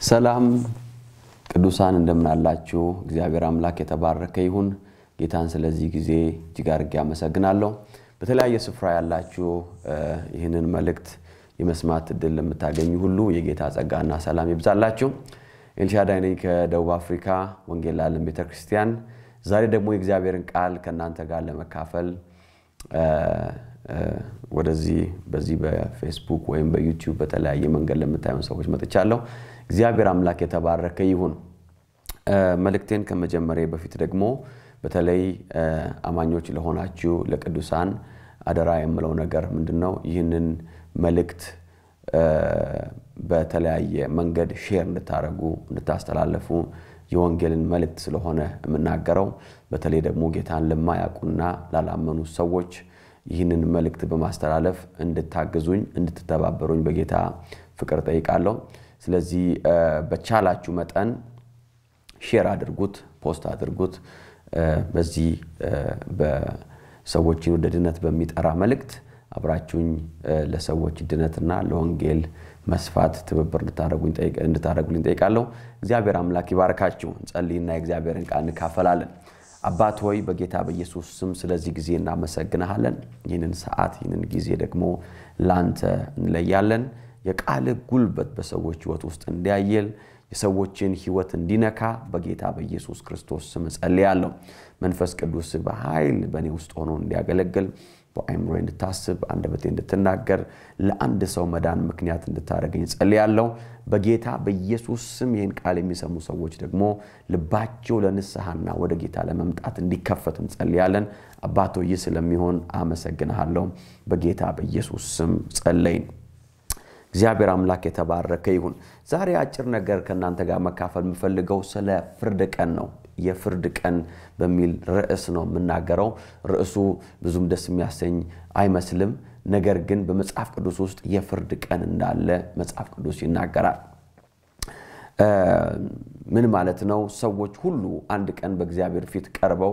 ሰላም ቅዱሳን እንደምን አላችሁ? እግዚአብሔር አምላክ የተባረከ ይሁን። ጌታን ስለዚህ ጊዜ እጅግ አድርጌ አመሰግናለሁ። በተለያየ ስፍራ ያላችሁ ይህንን መልእክት የመስማት እድል ለምታገኙ ሁሉ የጌታ ጸጋና ሰላም ይብዛላችሁ። ኤልሻዳይ ነኝ ከደቡብ አፍሪካ ወንጌል ለዓለም ቤተክርስቲያን። ዛሬ ደግሞ የእግዚአብሔርን ቃል ከእናንተ ጋር ለመካፈል ወደዚህ በዚህ በፌስቡክ ወይም በዩቲዩብ በተለያየ መንገድ ለምታዩን ሰዎች መጥቻለሁ። እግዚአብሔር አምላክ የተባረከ ይሁን። መልእክቴን ከመጀመሪያ በፊት ደግሞ በተለይ አማኞች ለሆናችሁ ለቅዱሳን አደራ የምለው ነገር ምንድን ነው? ይህንን መልእክት በተለያየ መንገድ ሼር እንድታደርጉ እንድታስተላለፉ የወንጌልን መልእክት ስለሆነ የምናገረው በተለይ ደግሞ ጌታን ለማያውቁና ላላመኑ ሰዎች ይህንን መልእክት በማስተላለፍ እንድታግዙኝ እንድትተባበሩኝ በጌታ ፍቅር ጠይቃለሁ። ስለዚህ በቻላችሁ መጠን ሼር አድርጉት፣ ፖስት አድርጉት። በዚህ በሰዎችን ወደ ድነት በሚጠራ መልእክት አብራችሁኝ ለሰዎች ድነትና ለወንጌል መስፋት ትብብር እንድታደርጉልኝ ጠይቃለሁ። እግዚአብሔር አምላክ ይባርካችሁ። እንጸልይና የእግዚአብሔርን ቃል እንካፈላለን። አባት ሆይ በጌታ በኢየሱስ ስም ስለዚህ ጊዜ እናመሰግንሃለን። ይህንን ሰዓት ይህንን ጊዜ ደግሞ ላንተ እንለያለን። የቃልህ ጉልበት በሰዎች ሕይወት ውስጥ እንዲያየል የሰዎችን ሕይወት እንዲነካ በጌታ በኢየሱስ ክርስቶስ ስም እጸልያለሁ። መንፈስ ቅዱስ በኃይል በእኔ ውስጥ ሆኖ እንዲያገለግል በአይምሮ እንድታስብ አንደበቴ እንድትናገር ለአንድ ሰው መዳን ምክንያት እንድታደርገኝ ጸልያለሁ። በጌታ በኢየሱስ ስም ይህን ቃል የሚሰሙ ሰዎች ደግሞ ልባቸው ለንስሐና ወደ ጌታ ለመምጣት እንዲከፈት እንጸልያለን። አባቶ ይህ ስለሚሆን አመሰግንሃለሁ። በጌታ በኢየሱስ ስም ጸለይን። እግዚአብሔር አምላክ የተባረከ ይሁን። ዛሬ አጭር ነገር ከእናንተ ጋር መካፈል የምፈልገው ስለ ፍርድ ቀን ነው። የፍርድ ቀን በሚል ርዕስ ነው የምናገረው። ርዕሱ ብዙም ደስ የሚያሰኝ አይመስልም። ነገር ግን በመጽሐፍ ቅዱስ ውስጥ የፍርድ ቀን እንዳለ መጽሐፍ ቅዱስ ይናገራል። ምን ማለት ነው? ሰዎች ሁሉ አንድ ቀን በእግዚአብሔር ፊት ቀርበው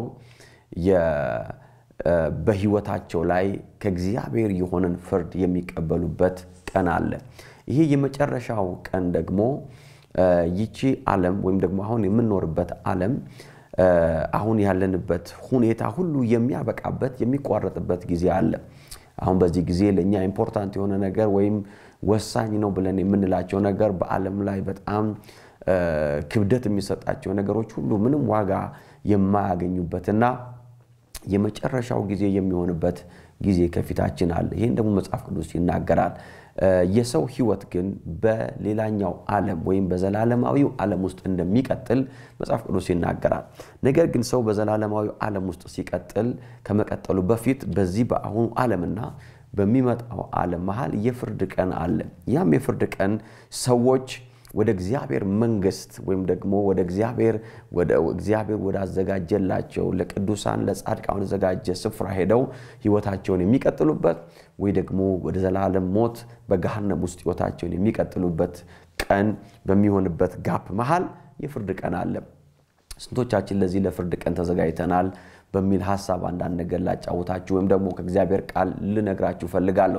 በሕይወታቸው ላይ ከእግዚአብሔር የሆነን ፍርድ የሚቀበሉበት ቀን አለ። ይሄ የመጨረሻው ቀን ደግሞ ይቺ ዓለም ወይም ደግሞ አሁን የምንኖርበት ዓለም አሁን ያለንበት ሁኔታ ሁሉ የሚያበቃበት የሚቋረጥበት ጊዜ አለ። አሁን በዚህ ጊዜ ለእኛ ኢምፖርታንት የሆነ ነገር ወይም ወሳኝ ነው ብለን የምንላቸው ነገር በዓለም ላይ በጣም ክብደት የሚሰጣቸው ነገሮች ሁሉ ምንም ዋጋ የማያገኙበትና የመጨረሻው ጊዜ የሚሆንበት ጊዜ ከፊታችን አለ። ይህን ደግሞ መጽሐፍ ቅዱስ ይናገራል። የሰው ሕይወት ግን በሌላኛው ዓለም ወይም በዘላለማዊው ዓለም ውስጥ እንደሚቀጥል መጽሐፍ ቅዱስ ይናገራል። ነገር ግን ሰው በዘላለማዊው ዓለም ውስጥ ሲቀጥል ከመቀጠሉ በፊት በዚህ በአሁኑ ዓለምና በሚመጣው ዓለም መሀል የፍርድ ቀን አለ። ያም የፍርድ ቀን ሰዎች ወደ እግዚአብሔር መንግስት ወይም ደግሞ ወደ እግዚአብሔር ወደ እግዚአብሔር ወዳዘጋጀላቸው ለቅዱሳን ለጻድቃን ወደዘጋጀ ስፍራ ሄደው ህይወታቸውን የሚቀጥሉበት ወይ ደግሞ ወደ ዘላለም ሞት በገሃነም ውስጥ ህይወታቸውን የሚቀጥሉበት ቀን በሚሆንበት ጋፕ መሃል የፍርድ ቀን አለ። ስንቶቻችን ለዚህ ለፍርድ ቀን ተዘጋጅተናል በሚል ሀሳብ አንዳንድ ነገር ላጫውታችሁ ወይም ደግሞ ከእግዚአብሔር ቃል ልነግራችሁ ፈልጋለሁ።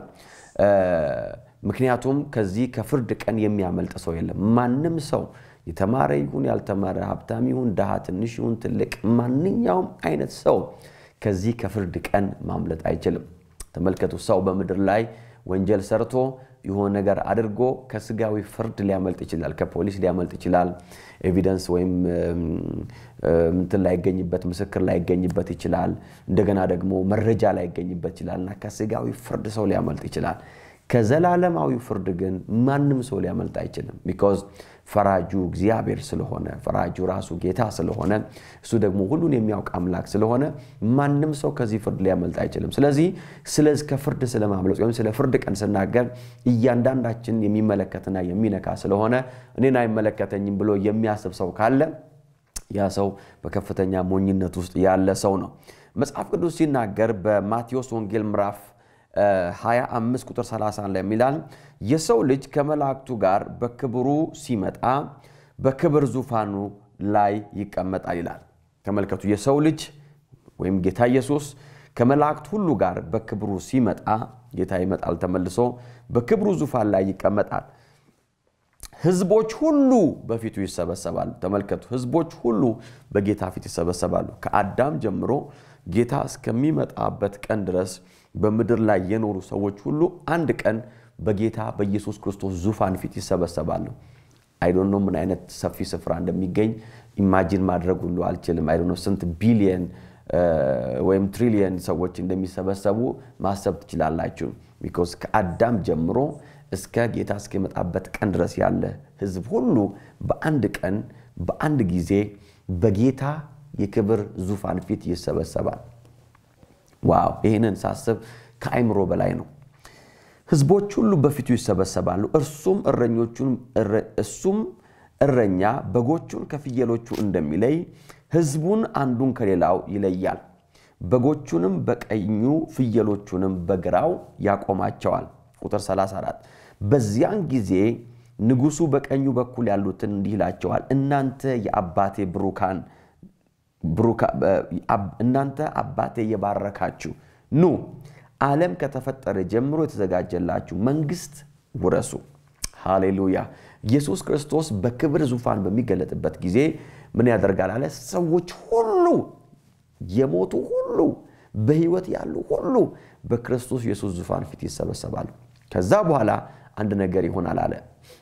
ምክንያቱም ከዚህ ከፍርድ ቀን የሚያመልጥ ሰው የለም። ማንም ሰው የተማረ ይሁን ያልተማረ፣ ሀብታም ይሁን ድሃ፣ ትንሽ ይሁን ትልቅ፣ ማንኛውም አይነት ሰው ከዚህ ከፍርድ ቀን ማምለጥ አይችልም። ተመልከቱ፣ ሰው በምድር ላይ ወንጀል ሰርቶ የሆነ ነገር አድርጎ ከስጋዊ ፍርድ ሊያመልጥ ይችላል። ከፖሊስ ሊያመልጥ ይችላል። ኤቪደንስ ወይም ምንትን ላይገኝበት ምስክር ላይገኝበት ይችላል። እንደገና ደግሞ መረጃ ላይገኝበት ይችላል እና ከስጋዊ ፍርድ ሰው ሊያመልጥ ይችላል። ከዘላለማዊ ፍርድ ግን ማንም ሰው ሊያመልጥ አይችልም። ቢኮዝ ፈራጁ እግዚአብሔር ስለሆነ ፈራጁ ራሱ ጌታ ስለሆነ እሱ ደግሞ ሁሉን የሚያውቅ አምላክ ስለሆነ ማንም ሰው ከዚህ ፍርድ ሊያመልጥ አይችልም። ስለዚህ ስለዚህ ከፍርድ ስለማምለጥ ወይም ስለ ፍርድ ቀን ስናገር እያንዳንዳችን የሚመለከትና የሚነካ ስለሆነ እኔን አይመለከተኝም ብሎ የሚያስብ ሰው ካለ ያ ሰው በከፍተኛ ሞኝነት ውስጥ ያለ ሰው ነው። መጽሐፍ ቅዱስ ሲናገር በማቴዎስ ወንጌል ምዕራፍ 25 ቁጥር 30 ላይ የሚላል የሰው ልጅ ከመላእክቱ ጋር በክብሩ ሲመጣ በክብር ዙፋኑ ላይ ይቀመጣል ይላል። ተመልከቱ፣ የሰው ልጅ ወይም ጌታ ኢየሱስ ከመላእክት ሁሉ ጋር በክብሩ ሲመጣ ጌታ ይመጣል ተመልሶ በክብሩ ዙፋን ላይ ይቀመጣል። ህዝቦች ሁሉ በፊቱ ይሰበሰባሉ። ተመልከቱ፣ ህዝቦች ሁሉ በጌታ ፊት ይሰበሰባሉ። ከአዳም ጀምሮ ጌታ እስከሚመጣበት ቀን ድረስ በምድር ላይ የኖሩ ሰዎች ሁሉ አንድ ቀን በጌታ በኢየሱስ ክርስቶስ ዙፋን ፊት ይሰበሰባሉ። አይዶኖ ምን አይነት ሰፊ ስፍራ እንደሚገኝ ኢማጂን ማድረግ ሁሉ አልችልም። አይዶኖ ስንት ቢሊየን ወይም ትሪሊየን ሰዎች እንደሚሰበሰቡ ማሰብ ትችላላችሁ። ቢኮዝ ከአዳም ጀምሮ እስከ ጌታ እስኪመጣበት ቀን ድረስ ያለ ህዝብ ሁሉ በአንድ ቀን በአንድ ጊዜ በጌታ የክብር ዙፋን ፊት ይሰበሰባል። ዋው! ይህንን ሳስብ ከአይምሮ በላይ ነው። ህዝቦች ሁሉ በፊቱ ይሰበሰባሉ። እርሱም እረኞቹን እሱም እረኛ በጎቹን ከፍየሎቹ እንደሚለይ ህዝቡን አንዱን ከሌላው ይለያል። በጎቹንም በቀኙ ፍየሎቹንም በግራው ያቆማቸዋል። ቁጥር 34 በዚያን ጊዜ ንጉሡ በቀኙ በኩል ያሉትን እንዲህ ይላቸዋል፣ እናንተ የአባቴ ብሩካን እናንተ አባቴ የባረካችሁ ኑ ዓለም ከተፈጠረ ጀምሮ የተዘጋጀላችሁ መንግስት ውረሱ። ሃሌሉያ! ኢየሱስ ክርስቶስ በክብር ዙፋን በሚገለጥበት ጊዜ ምን ያደርጋል አለ? ሰዎች ሁሉ የሞቱ ሁሉ በህይወት ያሉ ሁሉ በክርስቶስ ኢየሱስ ዙፋን ፊት ይሰበሰባሉ። ከዛ በኋላ አንድ ነገር ይሆናል አለ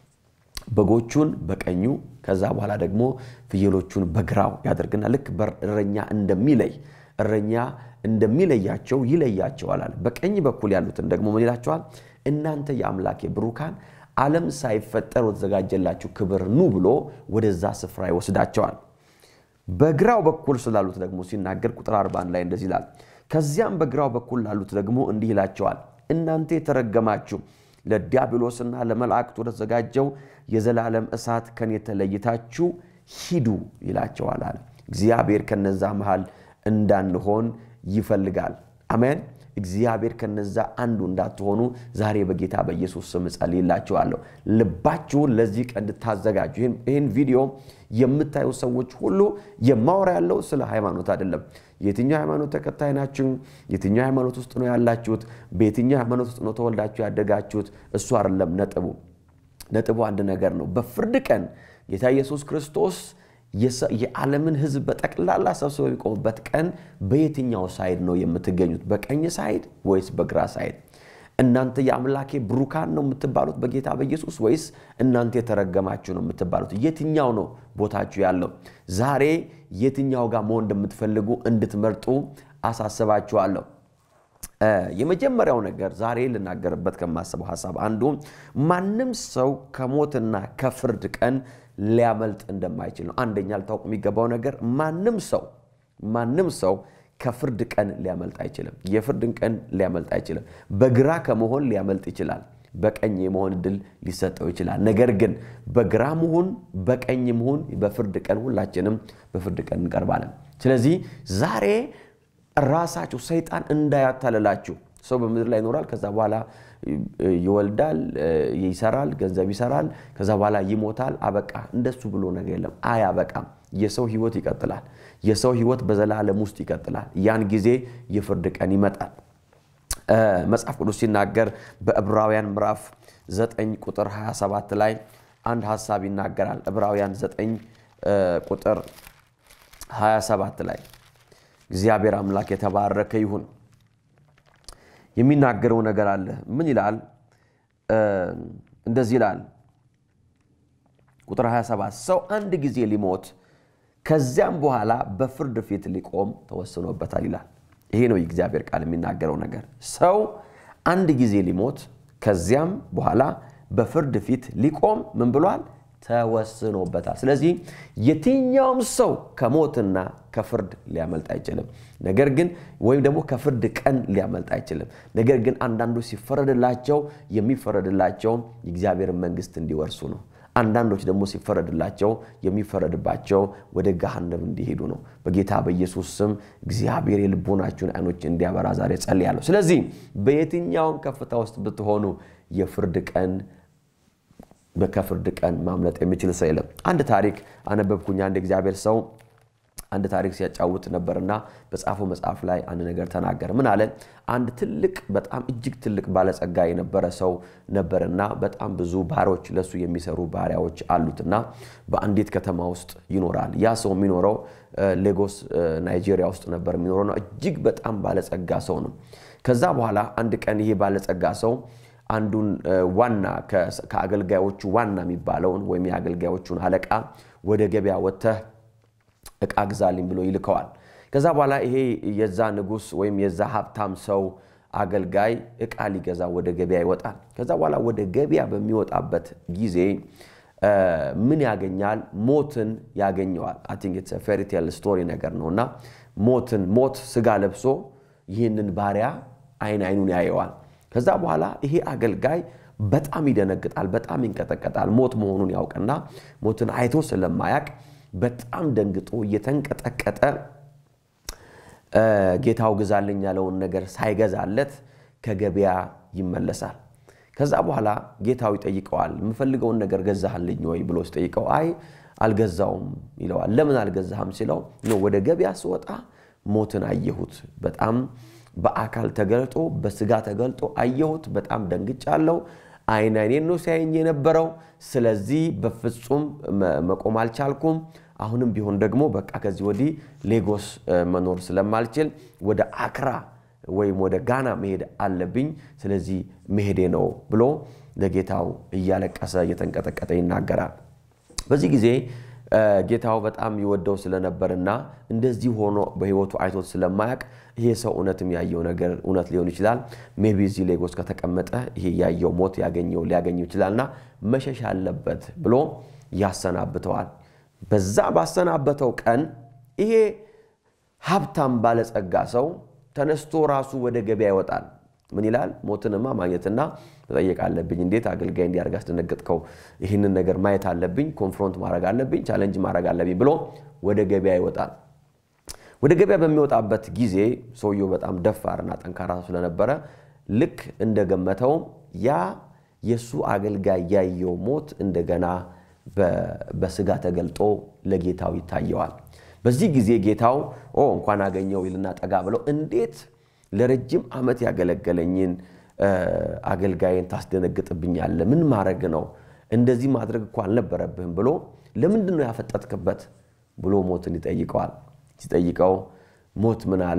በጎቹን በቀኙ ከዛ በኋላ ደግሞ ፍየሎቹን በግራው ያደርግና ልክ እረኛ እንደሚለይ እረኛ እንደሚለያቸው ይለያቸዋል አለ። በቀኝ በኩል ያሉትን ደግሞ ምን ይላቸዋል? እናንተ የአምላኬ ብሩካን ዓለም ሳይፈጠር ወደተዘጋጀላችሁ ክብር ኑ ብሎ ወደዛ ስፍራ ይወስዳቸዋል። በግራው በኩል ስላሉት ደግሞ ሲናገር ቁጥር 41 ላይ እንደዚህ ይላል። ከዚያም በግራው በኩል ላሉት ደግሞ እንዲህ ይላቸዋል፣ እናንተ የተረገማችሁ ለዲያብሎስና ለመላእክት ወደተዘጋጀው የዘላለም እሳት ከኔ ተለይታችሁ ሂዱ ይላቸዋል አለ። እግዚአብሔር ከነዛ መሃል እንዳንሆን ይፈልጋል። አሜን። እግዚአብሔር ከነዛ አንዱ እንዳትሆኑ ዛሬ በጌታ በኢየሱስ ስም እጸልይላችኋለሁ። ልባችሁን ለዚህ ቀን እንድታዘጋጁ ይህን ቪዲዮ የምታዩ ሰዎች ሁሉ የማወራ ያለው ስለ ሃይማኖት አይደለም። የትኛው ሃይማኖት ተከታይ ናችሁ? የትኛው ሃይማኖት ውስጥ ነው ያላችሁት? በየትኛው ሃይማኖት ውስጥ ነው ተወልዳችሁ ያደጋችሁት? እሱ አይደለም ነጥቡ። ነጥቡ አንድ ነገር ነው። በፍርድ ቀን ጌታ ኢየሱስ ክርስቶስ የዓለምን ሕዝብ በጠቅላላ ሰብስበው የሚቆሙበት ቀን በየትኛው ሳይድ ነው የምትገኙት? በቀኝ ሳይድ ወይስ በግራ ሳይድ? እናንተ የአምላኬ ብሩካን ነው የምትባሉት በጌታ በኢየሱስ ወይስ እናንተ የተረገማችሁ ነው የምትባሉት? የትኛው ነው ቦታችሁ ያለው? ዛሬ የትኛው ጋር መሆን እንደምትፈልጉ እንድትመርጡ አሳስባችኋለሁ። የመጀመሪያው ነገር ዛሬ ልናገርበት ከማስበው ሀሳብ አንዱ ማንም ሰው ከሞትና ከፍርድ ቀን ሊያመልጥ እንደማይችል ነው። አንደኛ ልታውቁ የሚገባው ነገር ማንም ሰው ማንም ሰው ከፍርድ ቀን ሊያመልጥ አይችልም። የፍርድን ቀን ሊያመልጥ አይችልም። በግራ ከመሆን ሊያመልጥ ይችላል። በቀኝ የመሆን እድል ሊሰጠው ይችላል። ነገር ግን በግራ መሆን በቀኝ መሆን በፍርድ ቀን ሁላችንም በፍርድ ቀን እንቀርባለን። ስለዚህ ዛሬ ራሳችሁ ሰይጣን እንዳያታልላችሁ። ሰው በምድር ላይ ይኖራል። ከዛ በኋላ ይወልዳል፣ ይሰራል፣ ገንዘብ ይሰራል፣ ከዛ በኋላ ይሞታል። አበቃ። እንደሱ ብሎ ነገር የለም። አያበቃም። የሰው ህይወት ይቀጥላል። የሰው ህይወት በዘላለም ውስጥ ይቀጥላል። ያን ጊዜ የፍርድ ቀን ይመጣል። መጽሐፍ ቅዱስ ሲናገር በዕብራውያን ምዕራፍ 9 ቁጥር 27 ላይ አንድ ሀሳብ ይናገራል። ዕብራውያን 9 ቁጥር 27 ላይ እግዚአብሔር አምላክ የተባረከ ይሁን። የሚናገረው ነገር አለ። ምን ይላል? እንደዚህ ይላል። ቁጥር 27 ሰው አንድ ጊዜ ሊሞት ከዚያም በኋላ በፍርድ ፊት ሊቆም ተወስኖበታል ይላል። ይሄ ነው የእግዚአብሔር ቃል የሚናገረው ነገር። ሰው አንድ ጊዜ ሊሞት ከዚያም በኋላ በፍርድ ፊት ሊቆም ምን ብሏል? ተወስኖበታል። ስለዚህ የትኛውም ሰው ከሞትና ከፍርድ ሊያመልጥ አይችልም። ነገር ግን ወይም ደግሞ ከፍርድ ቀን ሊያመልጥ አይችልም። ነገር ግን አንዳንዶች ሲፈረድላቸው የሚፈረድላቸው የእግዚአብሔርን መንግስት እንዲወርሱ ነው። አንዳንዶች ደግሞ ሲፈረድላቸው የሚፈረድባቸው ወደ ገሃነም እንዲሄዱ ነው። በጌታ በኢየሱስ ስም እግዚአብሔር የልቦናችሁን አይኖች እንዲያበራ ዛሬ ጸልያለሁ። ስለዚህ በየትኛውም ከፍታ ውስጥ ብትሆኑ የፍርድ ቀን ከፍርድ ቀን ማምለጥ የሚችል ሰው የለም። አንድ ታሪክ አነበብኩኝ። አንድ እግዚአብሔር ሰው አንድ ታሪክ ሲያጫውት ነበርና በጻፈው መጽሐፍ ላይ አንድ ነገር ተናገረ። ምን አለ? አንድ ትልቅ በጣም እጅግ ትልቅ ባለጸጋ የነበረ ሰው ነበርና በጣም ብዙ ባሮች ለሱ የሚሰሩ ባሪያዎች አሉትና በአንዲት ከተማ ውስጥ ይኖራል። ያ ሰው የሚኖረው ሌጎስ ናይጄሪያ ውስጥ ነበር የሚኖረው ነው። እጅግ በጣም ባለጸጋ ሰው ነው። ከዛ በኋላ አንድ ቀን ይሄ ባለጸጋ ሰው አንዱን ዋና ከአገልጋዮቹ ዋና የሚባለውን ወይም የአገልጋዮቹን አለቃ ወደ ገበያ ወጥተህ እቃ ግዛልኝ ብሎ ይልከዋል። ከዛ በኋላ ይሄ የዛ ንጉሥ ወይም የዛ ሀብታም ሰው አገልጋይ እቃ ሊገዛ ወደ ገበያ ይወጣል። ከዛ በኋላ ወደ ገበያ በሚወጣበት ጊዜ ምን ያገኛል? ሞትን ያገኘዋል። አይ ቲንክ ኢትስ ፌሪቴል ስቶሪ ነገር ነው እና ሞትን ሞት ስጋ ለብሶ ይህንን ባሪያ አይን አይኑን ያየዋል። ከዛ በኋላ ይሄ አገልጋይ በጣም ይደነግጣል፣ በጣም ይንቀጠቀጣል። ሞት መሆኑን ያውቅና ሞትን አይቶ ስለማያቅ በጣም ደንግጦ እየተንቀጠቀጠ ጌታው ግዛልኝ ያለውን ነገር ሳይገዛለት ከገበያ ይመለሳል። ከዛ በኋላ ጌታው ይጠይቀዋል። የምፈልገውን ነገር ገዛህልኝ ወይ ብሎ ሲጠይቀው አይ አልገዛውም ይለዋል። ለምን አልገዛህም ሲለው ወደ ገበያ ስወጣ ሞትን አየሁት በጣም በአካል ተገልጦ በስጋ ተገልጦ አየሁት። በጣም ደንግጫለሁ። አይን አይኔን ነው ሲያየኝ የነበረው። ስለዚህ በፍጹም መቆም አልቻልኩም። አሁንም ቢሆን ደግሞ በቃ ከዚህ ወዲህ ሌጎስ መኖር ስለማልችል ወደ አክራ ወይም ወደ ጋና መሄድ አለብኝ። ስለዚህ መሄዴ ነው ብሎ ለጌታው እያለቀሰ እየተንቀጠቀጠ ይናገራል። በዚህ ጊዜ ጌታው በጣም ይወደው ስለነበርና እንደዚህ ሆኖ በሕይወቱ አይቶት ስለማያውቅ ይሄ ሰው እውነትም ያየው ነገር እውነት ሊሆን ይችላል። ሜቢ እዚህ ሌጎስ ከተቀመጠ ይሄ ያየው ሞት ያገኘው ሊያገኘው ይችላልና መሸሽ አለበት ብሎ ያሰናብተዋል። በዛ ባሰናበተው ቀን ይሄ ሀብታም ባለጸጋ ሰው ተነስቶ ራሱ ወደ ገበያ ይወጣል። ምን ይላል? ሞትንማ ማግኘትና መጠየቅ አለብኝ። እንዴት አገልጋይ እንዲያደርግ አስደነገጥከው? ይህንን ነገር ማየት አለብኝ፣ ኮንፍሮንት ማድረግ አለብኝ፣ ቻለንጅ ማድረግ አለብኝ ብሎ ወደ ገበያ ይወጣል። ወደ ገበያ በሚወጣበት ጊዜ ሰውየው በጣም ደፋርና ጠንካራ ስለነበረ ልክ እንደገመተው ያ የእሱ አገልጋይ ያየው ሞት እንደገና በስጋ ተገልጦ ለጌታው ይታየዋል። በዚህ ጊዜ ጌታው እንኳን አገኘው ይልና ጠጋ ብለው እንዴት ለረጅም ዓመት ያገለገለኝን አገልጋይን ታስደነግጥብኛለህ? ምን ማድረግ ነው? እንደዚህ ማድረግ እኮ አልነበረብህም ብሎ ለምንድን ነው ያፈጠጥክበት ብሎ ሞትን ይጠይቀዋል። ሲጠይቀው ሞት ምን አለ?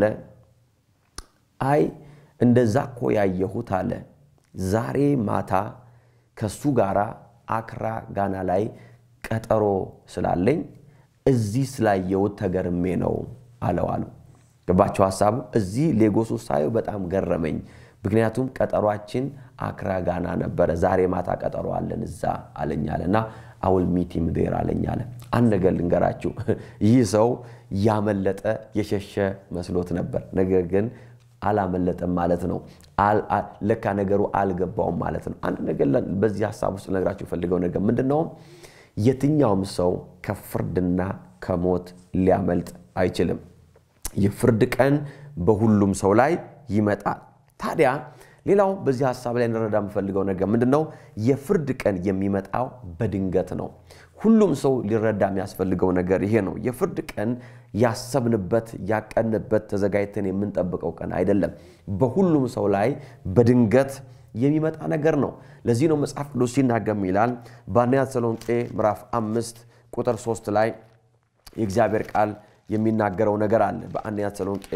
አይ እንደዛ እኮ ያየሁት አለ ዛሬ ማታ ከሱ ጋር አክራ ጋና ላይ ቀጠሮ ስላለኝ እዚህ ስላየሁት ተገርሜ ነው አለው አሉ። ገባቸው ሀሳቡ። እዚህ ሌጎስ ውስጥ ሳየው በጣም ገረመኝ። ምክንያቱም ቀጠሯችን አክራ ጋና ነበረ። ዛሬ ማታ ቀጠሮ አለን እዛ አለኛለ እና አውል ሚቲም ዴር አለኛለ። አንድ ነገር ልንገራችሁ፣ ይህ ሰው ያመለጠ የሸሸ መስሎት ነበር። ነገር ግን አላመለጠም ማለት ነው። ለካ ነገሩ አልገባውም ማለት ነው። አንድ ነገር በዚህ ሀሳብ ውስጥ ልነግራችሁ የፈልገው ነገር ምንድን ነው? የትኛውም ሰው ከፍርድና ከሞት ሊያመልጥ አይችልም። የፍርድ ቀን በሁሉም ሰው ላይ ይመጣል። ታዲያ ሌላው በዚህ ሀሳብ ላይ እንረዳ የምፈልገው ነገር ምንድን ነው? የፍርድ ቀን የሚመጣው በድንገት ነው። ሁሉም ሰው ሊረዳ የሚያስፈልገው ነገር ይሄ ነው። የፍርድ ቀን ያሰብንበት፣ ያቀንበት፣ ተዘጋጅተን የምንጠብቀው ቀን አይደለም። በሁሉም ሰው ላይ በድንገት የሚመጣ ነገር ነው። ለዚህ ነው መጽሐፍ ቅዱስ ሲናገር ይላል በአንደኛ ተሰሎንቄ ምዕራፍ አምስት ቁጥር ሶስት ላይ የእግዚአብሔር ቃል የሚናገረው ነገር አለ። በአንደኛ ተሰሎንቄ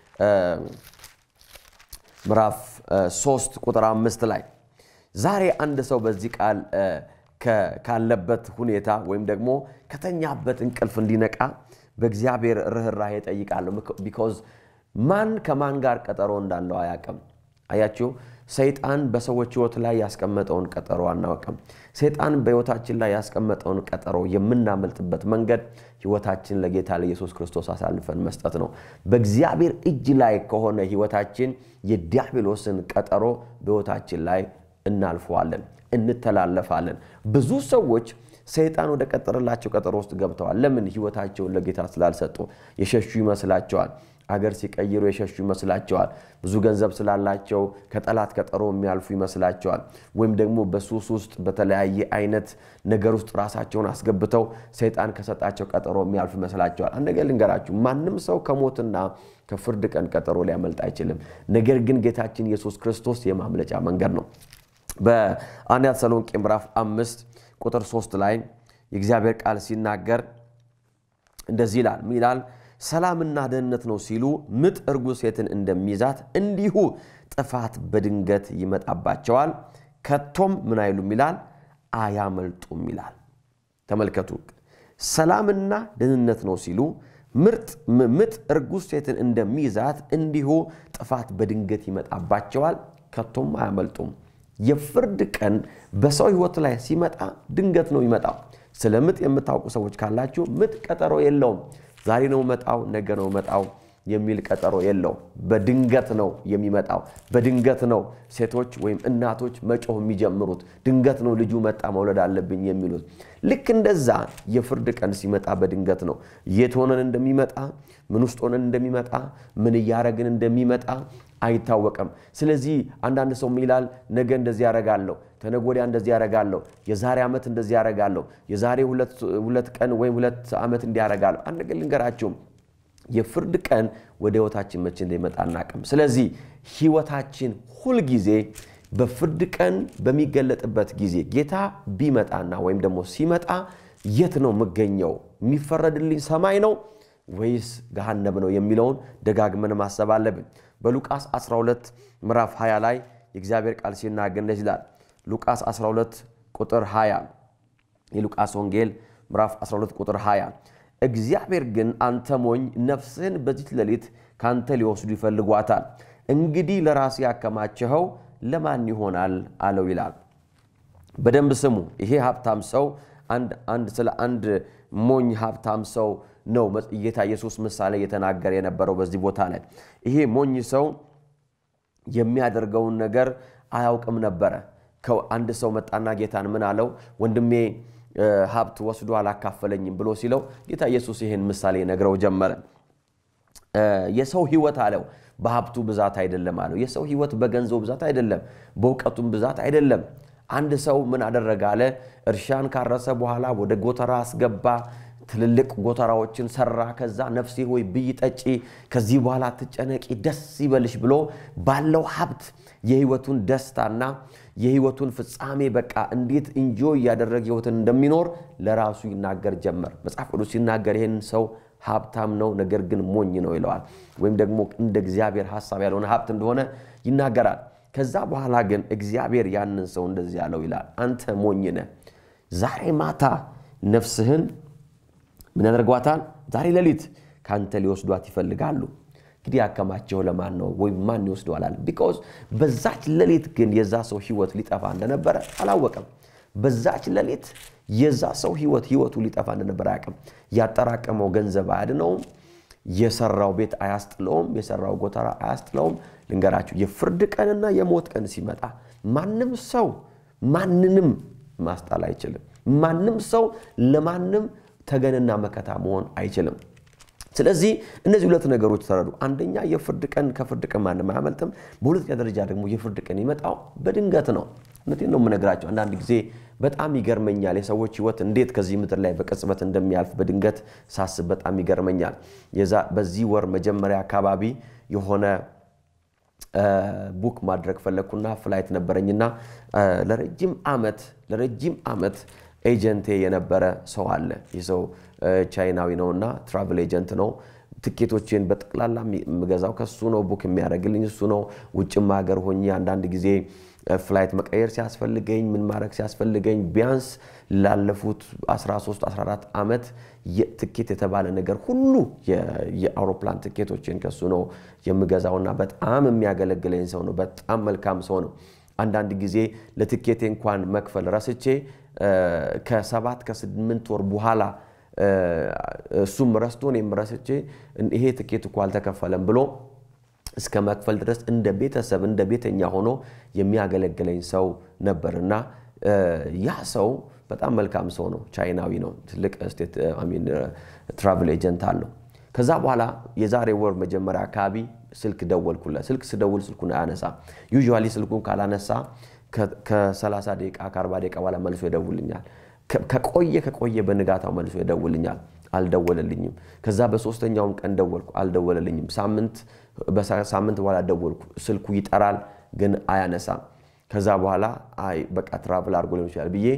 ምዕራፍ ሶስት ቁጥር አምስት ላይ ዛሬ አንድ ሰው በዚህ ቃል ካለበት ሁኔታ ወይም ደግሞ ከተኛበት እንቅልፍ እንዲነቃ በእግዚአብሔር ርኅራኄ እጠይቃለሁ። ቢኮዝ ማን ከማን ጋር ቀጠሮ እንዳለው አያውቅም። አያችሁ፣ ሰይጣን በሰዎች ሕይወት ላይ ያስቀመጠውን ቀጠሮ አናውቅም። ሰይጣን በሕይወታችን ላይ ያስቀመጠውን ቀጠሮ የምናመልጥበት መንገድ ሕይወታችን ለጌታ ለኢየሱስ ክርስቶስ አሳልፈን መስጠት ነው። በእግዚአብሔር እጅ ላይ ከሆነ ሕይወታችን የዲያብሎስን ቀጠሮ በሕይወታችን ላይ እናልፈዋለን፣ እንተላለፋለን። ብዙ ሰዎች ሰይጣን ወደ ቀጠረላቸው ቀጠሮ ውስጥ ገብተዋል። ለምን? ህይወታቸውን ለጌታ ስላልሰጡ የሸሹ ይመስላቸዋል። አገር ሲቀይሩ የሸሹ ይመስላቸዋል። ብዙ ገንዘብ ስላላቸው ከጠላት ቀጠሮ የሚያልፉ ይመስላቸዋል። ወይም ደግሞ በሱስ ውስጥ በተለያየ አይነት ነገር ውስጥ ራሳቸውን አስገብተው ሰይጣን ከሰጣቸው ቀጠሮ የሚያልፉ ይመስላቸዋል። አንድ ነገር ልንገራችሁ፣ ማንም ሰው ከሞትና ከፍርድ ቀን ቀጠሮ ሊያመልጥ አይችልም። ነገር ግን ጌታችን ኢየሱስ ክርስቶስ የማምለጫ መንገድ ነው። በአንደኛ ተሰሎንቄ ምዕራፍ አምስት ቁጥር ሶስት ላይ የእግዚአብሔር ቃል ሲናገር እንደዚህ ይላል ምን ይላል? ሰላምና ደህንነት ነው ሲሉ ምጥ እርጉዝ ሴትን እንደሚይዛት እንዲሁ ጥፋት በድንገት ይመጣባቸዋል፣ ከቶም ምን አይሉም ይላል አያመልጡም ይላል። ተመልከቱ። ሰላምና ደህንነት ነው ሲሉ ምጥ እርጉዝ ሴትን እንደሚይዛት እንዲሁ ጥፋት በድንገት ይመጣባቸዋል፣ ከቶም አያመልጡም። የፍርድ ቀን በሰው ሕይወት ላይ ሲመጣ ድንገት ነው ይመጣው። ስለ ምጥ የምታውቁ ሰዎች ካላችሁ ምጥ ቀጠሮ የለውም። ዛሬ ነው መጣው፣ ነገ ነው መጣው የሚል ቀጠሮ የለውም። በድንገት ነው የሚመጣው። በድንገት ነው ሴቶች ወይም እናቶች መጮህ የሚጀምሩት። ድንገት ነው ልጁ መጣ መውለድ አለብኝ የሚሉት። ልክ እንደዛ የፍርድ ቀን ሲመጣ በድንገት ነው። የት ሆነን እንደሚመጣ፣ ምን ውስጥ ሆነን እንደሚመጣ፣ ምን እያረግን እንደሚመጣ አይታወቅም። ስለዚህ አንዳንድ ሰው ይላል ነገ እንደዚህ ያረጋለሁ፣ ተነገ ወዲያ እንደዚህ ያረጋለሁ፣ የዛሬ ዓመት እንደዚህ ያረጋለሁ፣ የዛሬ ሁለት ቀን ወይም ሁለት ዓመት እንዲያረጋለሁ። አንድ ነገር ልንገራችሁም የፍርድ ቀን ወደ ህይወታችን መቼ እንደሚመጣ አናቅም። ስለዚህ ህይወታችን ሁልጊዜ በፍርድ ቀን በሚገለጥበት ጊዜ ጌታ ቢመጣና ወይም ደግሞ ሲመጣ የት ነው የምገኘው? የሚፈረድልኝ ሰማይ ነው ወይስ ገሃነም ነው የሚለውን ደጋግመን ማሰብ አለብን። በሉቃስ 12 ምዕራፍ 20 ላይ የእግዚአብሔር ቃል ሲናገር እንደዚህ ይላል። ሉቃስ 12 ቁጥር 20 የሉቃስ ወንጌል ምዕራፍ 12 ቁጥር 20 እግዚአብሔር ግን አንተ ሞኝ ነፍስህን በዚች ሌሊት ካንተ ሊወስዱ ይፈልጓታል፣ እንግዲህ ለራስ ያከማቸኸው ለማን ይሆናል አለው ይላል። በደንብ ስሙ። ይሄ ሀብታም ሰው አንድ ስለ አንድ ሞኝ ሀብታም ሰው ነው ጌታ ኢየሱስ ምሳሌ እየተናገረ የነበረው በዚህ ቦታ ላይ። ይሄ ሞኝ ሰው የሚያደርገውን ነገር አያውቅም ነበረ። አንድ ሰው መጣና ጌታን ምን አለው? ወንድሜ ሀብት ወስዶ አላካፈለኝም ብሎ ሲለው ጌታ ኢየሱስ ይህን ምሳሌ ነግረው ጀመረ። የሰው ሕይወት አለው በሀብቱ ብዛት አይደለም አለው። የሰው ሕይወት በገንዘቡ ብዛት አይደለም፣ በእውቀቱም ብዛት አይደለም። አንድ ሰው ምን አደረገ አለ? እርሻን ካረሰ በኋላ ወደ ጎተራ አስገባ። ትልልቅ ጎተራዎችን ሰራ። ከዛ ነፍሴ ሆይ ብይ ጠጪ፣ ከዚህ በኋላ ትጨነቂ፣ ደስ ይበልሽ ብሎ ባለው ሀብት የህይወቱን ደስታና የህይወቱን ፍጻሜ በቃ እንዴት እንጆ እያደረገ ህይወትን እንደሚኖር ለራሱ ይናገር ጀመር። መጽሐፍ ቅዱስ ሲናገር ይህን ሰው ሀብታም ነው፣ ነገር ግን ሞኝ ነው ይለዋል። ወይም ደግሞ እንደ እግዚአብሔር ሀሳብ ያልሆነ ሀብት እንደሆነ ይናገራል። ከዛ በኋላ ግን እግዚአብሔር ያንን ሰው እንደዚህ ያለው ይላል፣ አንተ ሞኝ ነህ፣ ዛሬ ማታ ነፍስህን ምን ያደርጓታል? ዛሬ ሌሊት ከአንተ ሊወስዷት ይፈልጋሉ። እንግዲህ ያከማቸው ለማን ነው ወይም ማን ይወስደዋል? ቢኮዝ በዛች ሌሊት ግን የዛ ሰው ህይወት ሊጠፋ እንደነበረ አላወቀም። በዛች ሌሊት የዛ ሰው ህይወት ህይወቱ ሊጠፋ እንደነበረ አያውቅም። ያጠራቀመው ገንዘብ አያድነውም። የሰራው ቤት አያስጥለውም። የሰራው ጎተራ አያስጥለውም። ልንገራችሁ፣ የፍርድ ቀንና የሞት ቀን ሲመጣ ማንም ሰው ማንንም ማስጣል አይችልም። ማንም ሰው ለማንም ተገንና መከታ መሆን አይችልም። ስለዚህ እነዚህ ሁለት ነገሮች ተረዱ። አንደኛ የፍርድ ቀን ከፍርድ ቀን ማንም አያመልጥም። በሁለተኛ ደረጃ ደግሞ የፍርድ ቀን ይመጣው በድንገት ነው። እውነቴን ነው የምነግራቸው። አንዳንድ ጊዜ በጣም ይገርመኛል የሰዎች ህይወት እንዴት ከዚህ ምድር ላይ በቅጽበት እንደሚያልፍ በድንገት ሳስብ በጣም ይገርመኛል። በዚህ ወር መጀመሪያ አካባቢ የሆነ ቡክ ማድረግ ፈለግኩና ፍላይት ነበረኝና ለረጅም ዓመት ለረጅም ዓመት ኤጀንቴ የነበረ ሰው አለ። ይህ ሰው ቻይናዊ ነውና ትራቭል ኤጀንት ነው። ትኬቶችን በጠቅላላ የምገዛው ከሱ ነው። ቡክ የሚያደርግልኝ እሱ ነው። ውጭም ሀገር ሆኜ አንዳንድ ጊዜ ፍላይት መቀየር ሲያስፈልገኝ ምን ማድረግ ሲያስፈልገኝ ቢያንስ ላለፉት 13 14 ዓመት ትኬት የተባለ ነገር ሁሉ የአውሮፕላን ትኬቶችን ከሱ ነው የምገዛውና በጣም የሚያገለግለኝ ሰው ነው። በጣም መልካም ሰው ነው። አንዳንድ ጊዜ ለትኬቴ እንኳን መክፈል ረስቼ ከሰባት ከስምንት ወር በኋላ እሱም ረስቶ እኔም ረስቼ ይሄ ትኬት እኮ አልተከፈለም ብሎ እስከ መክፈል ድረስ እንደ ቤተሰብ እንደ ቤተኛ ሆኖ የሚያገለግለኝ ሰው ነበርና ያ ሰው በጣም መልካም ሰው ነው። ቻይናዊ ነው። ትልቅ ስቴት ትራቭል ኤጀንት አለው። ከዛ በኋላ የዛሬ ወር መጀመሪያ አካባቢ ስልክ ደወልኩለት። ስልክ ስደውል ስልኩን አያነሳ። ዩዥዋሊ ስልኩን ካላነሳ ከ30 ደቂቃ ከ40 ደቂቃ በኋላ መልሶ ይደውልኛል። ከቆየ ከቆየ በንጋታው መልሶ ይደውልኛል። አልደወለልኝም። ከዛ በሶስተኛውም ቀን ደወልኩ፣ አልደወለልኝም። ሳምንት በኋላ ደወልኩ፣ ስልኩ ይጠራል ግን አያነሳም። ከዛ በኋላ አይ በቃ ትራቭል አድርጎ ሊሆን ይችላል ብዬ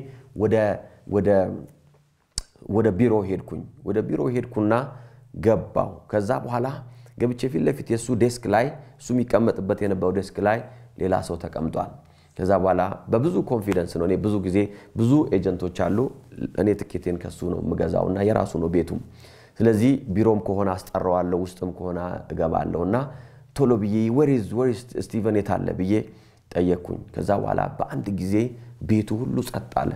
ወደ ቢሮ ሄድኩኝ። ወደ ቢሮ ሄድኩና ገባው። ከዛ በኋላ ገብቼ ፊት ለፊት የእሱ ዴስክ ላይ እሱ የሚቀመጥበት የነበረው ዴስክ ላይ ሌላ ሰው ተቀምጧል። ከዛ በኋላ በብዙ ኮንፊደንስ ነው። እኔ ብዙ ጊዜ ብዙ ኤጀንቶች አሉ። እኔ ትኬቴን ከሱ ነው የምገዛው እና የራሱ ነው ቤቱም። ስለዚህ ቢሮም ከሆነ አስጠራዋለሁ፣ ውስጥም ከሆነ እገባለሁ እና ቶሎ ብዬ ወሪዝ ወሪዝ ስቲቨን የት አለ ብዬ ጠየቅኩኝ። ከዛ በኋላ በአንድ ጊዜ ቤቱ ሁሉ ጸጥ አለ።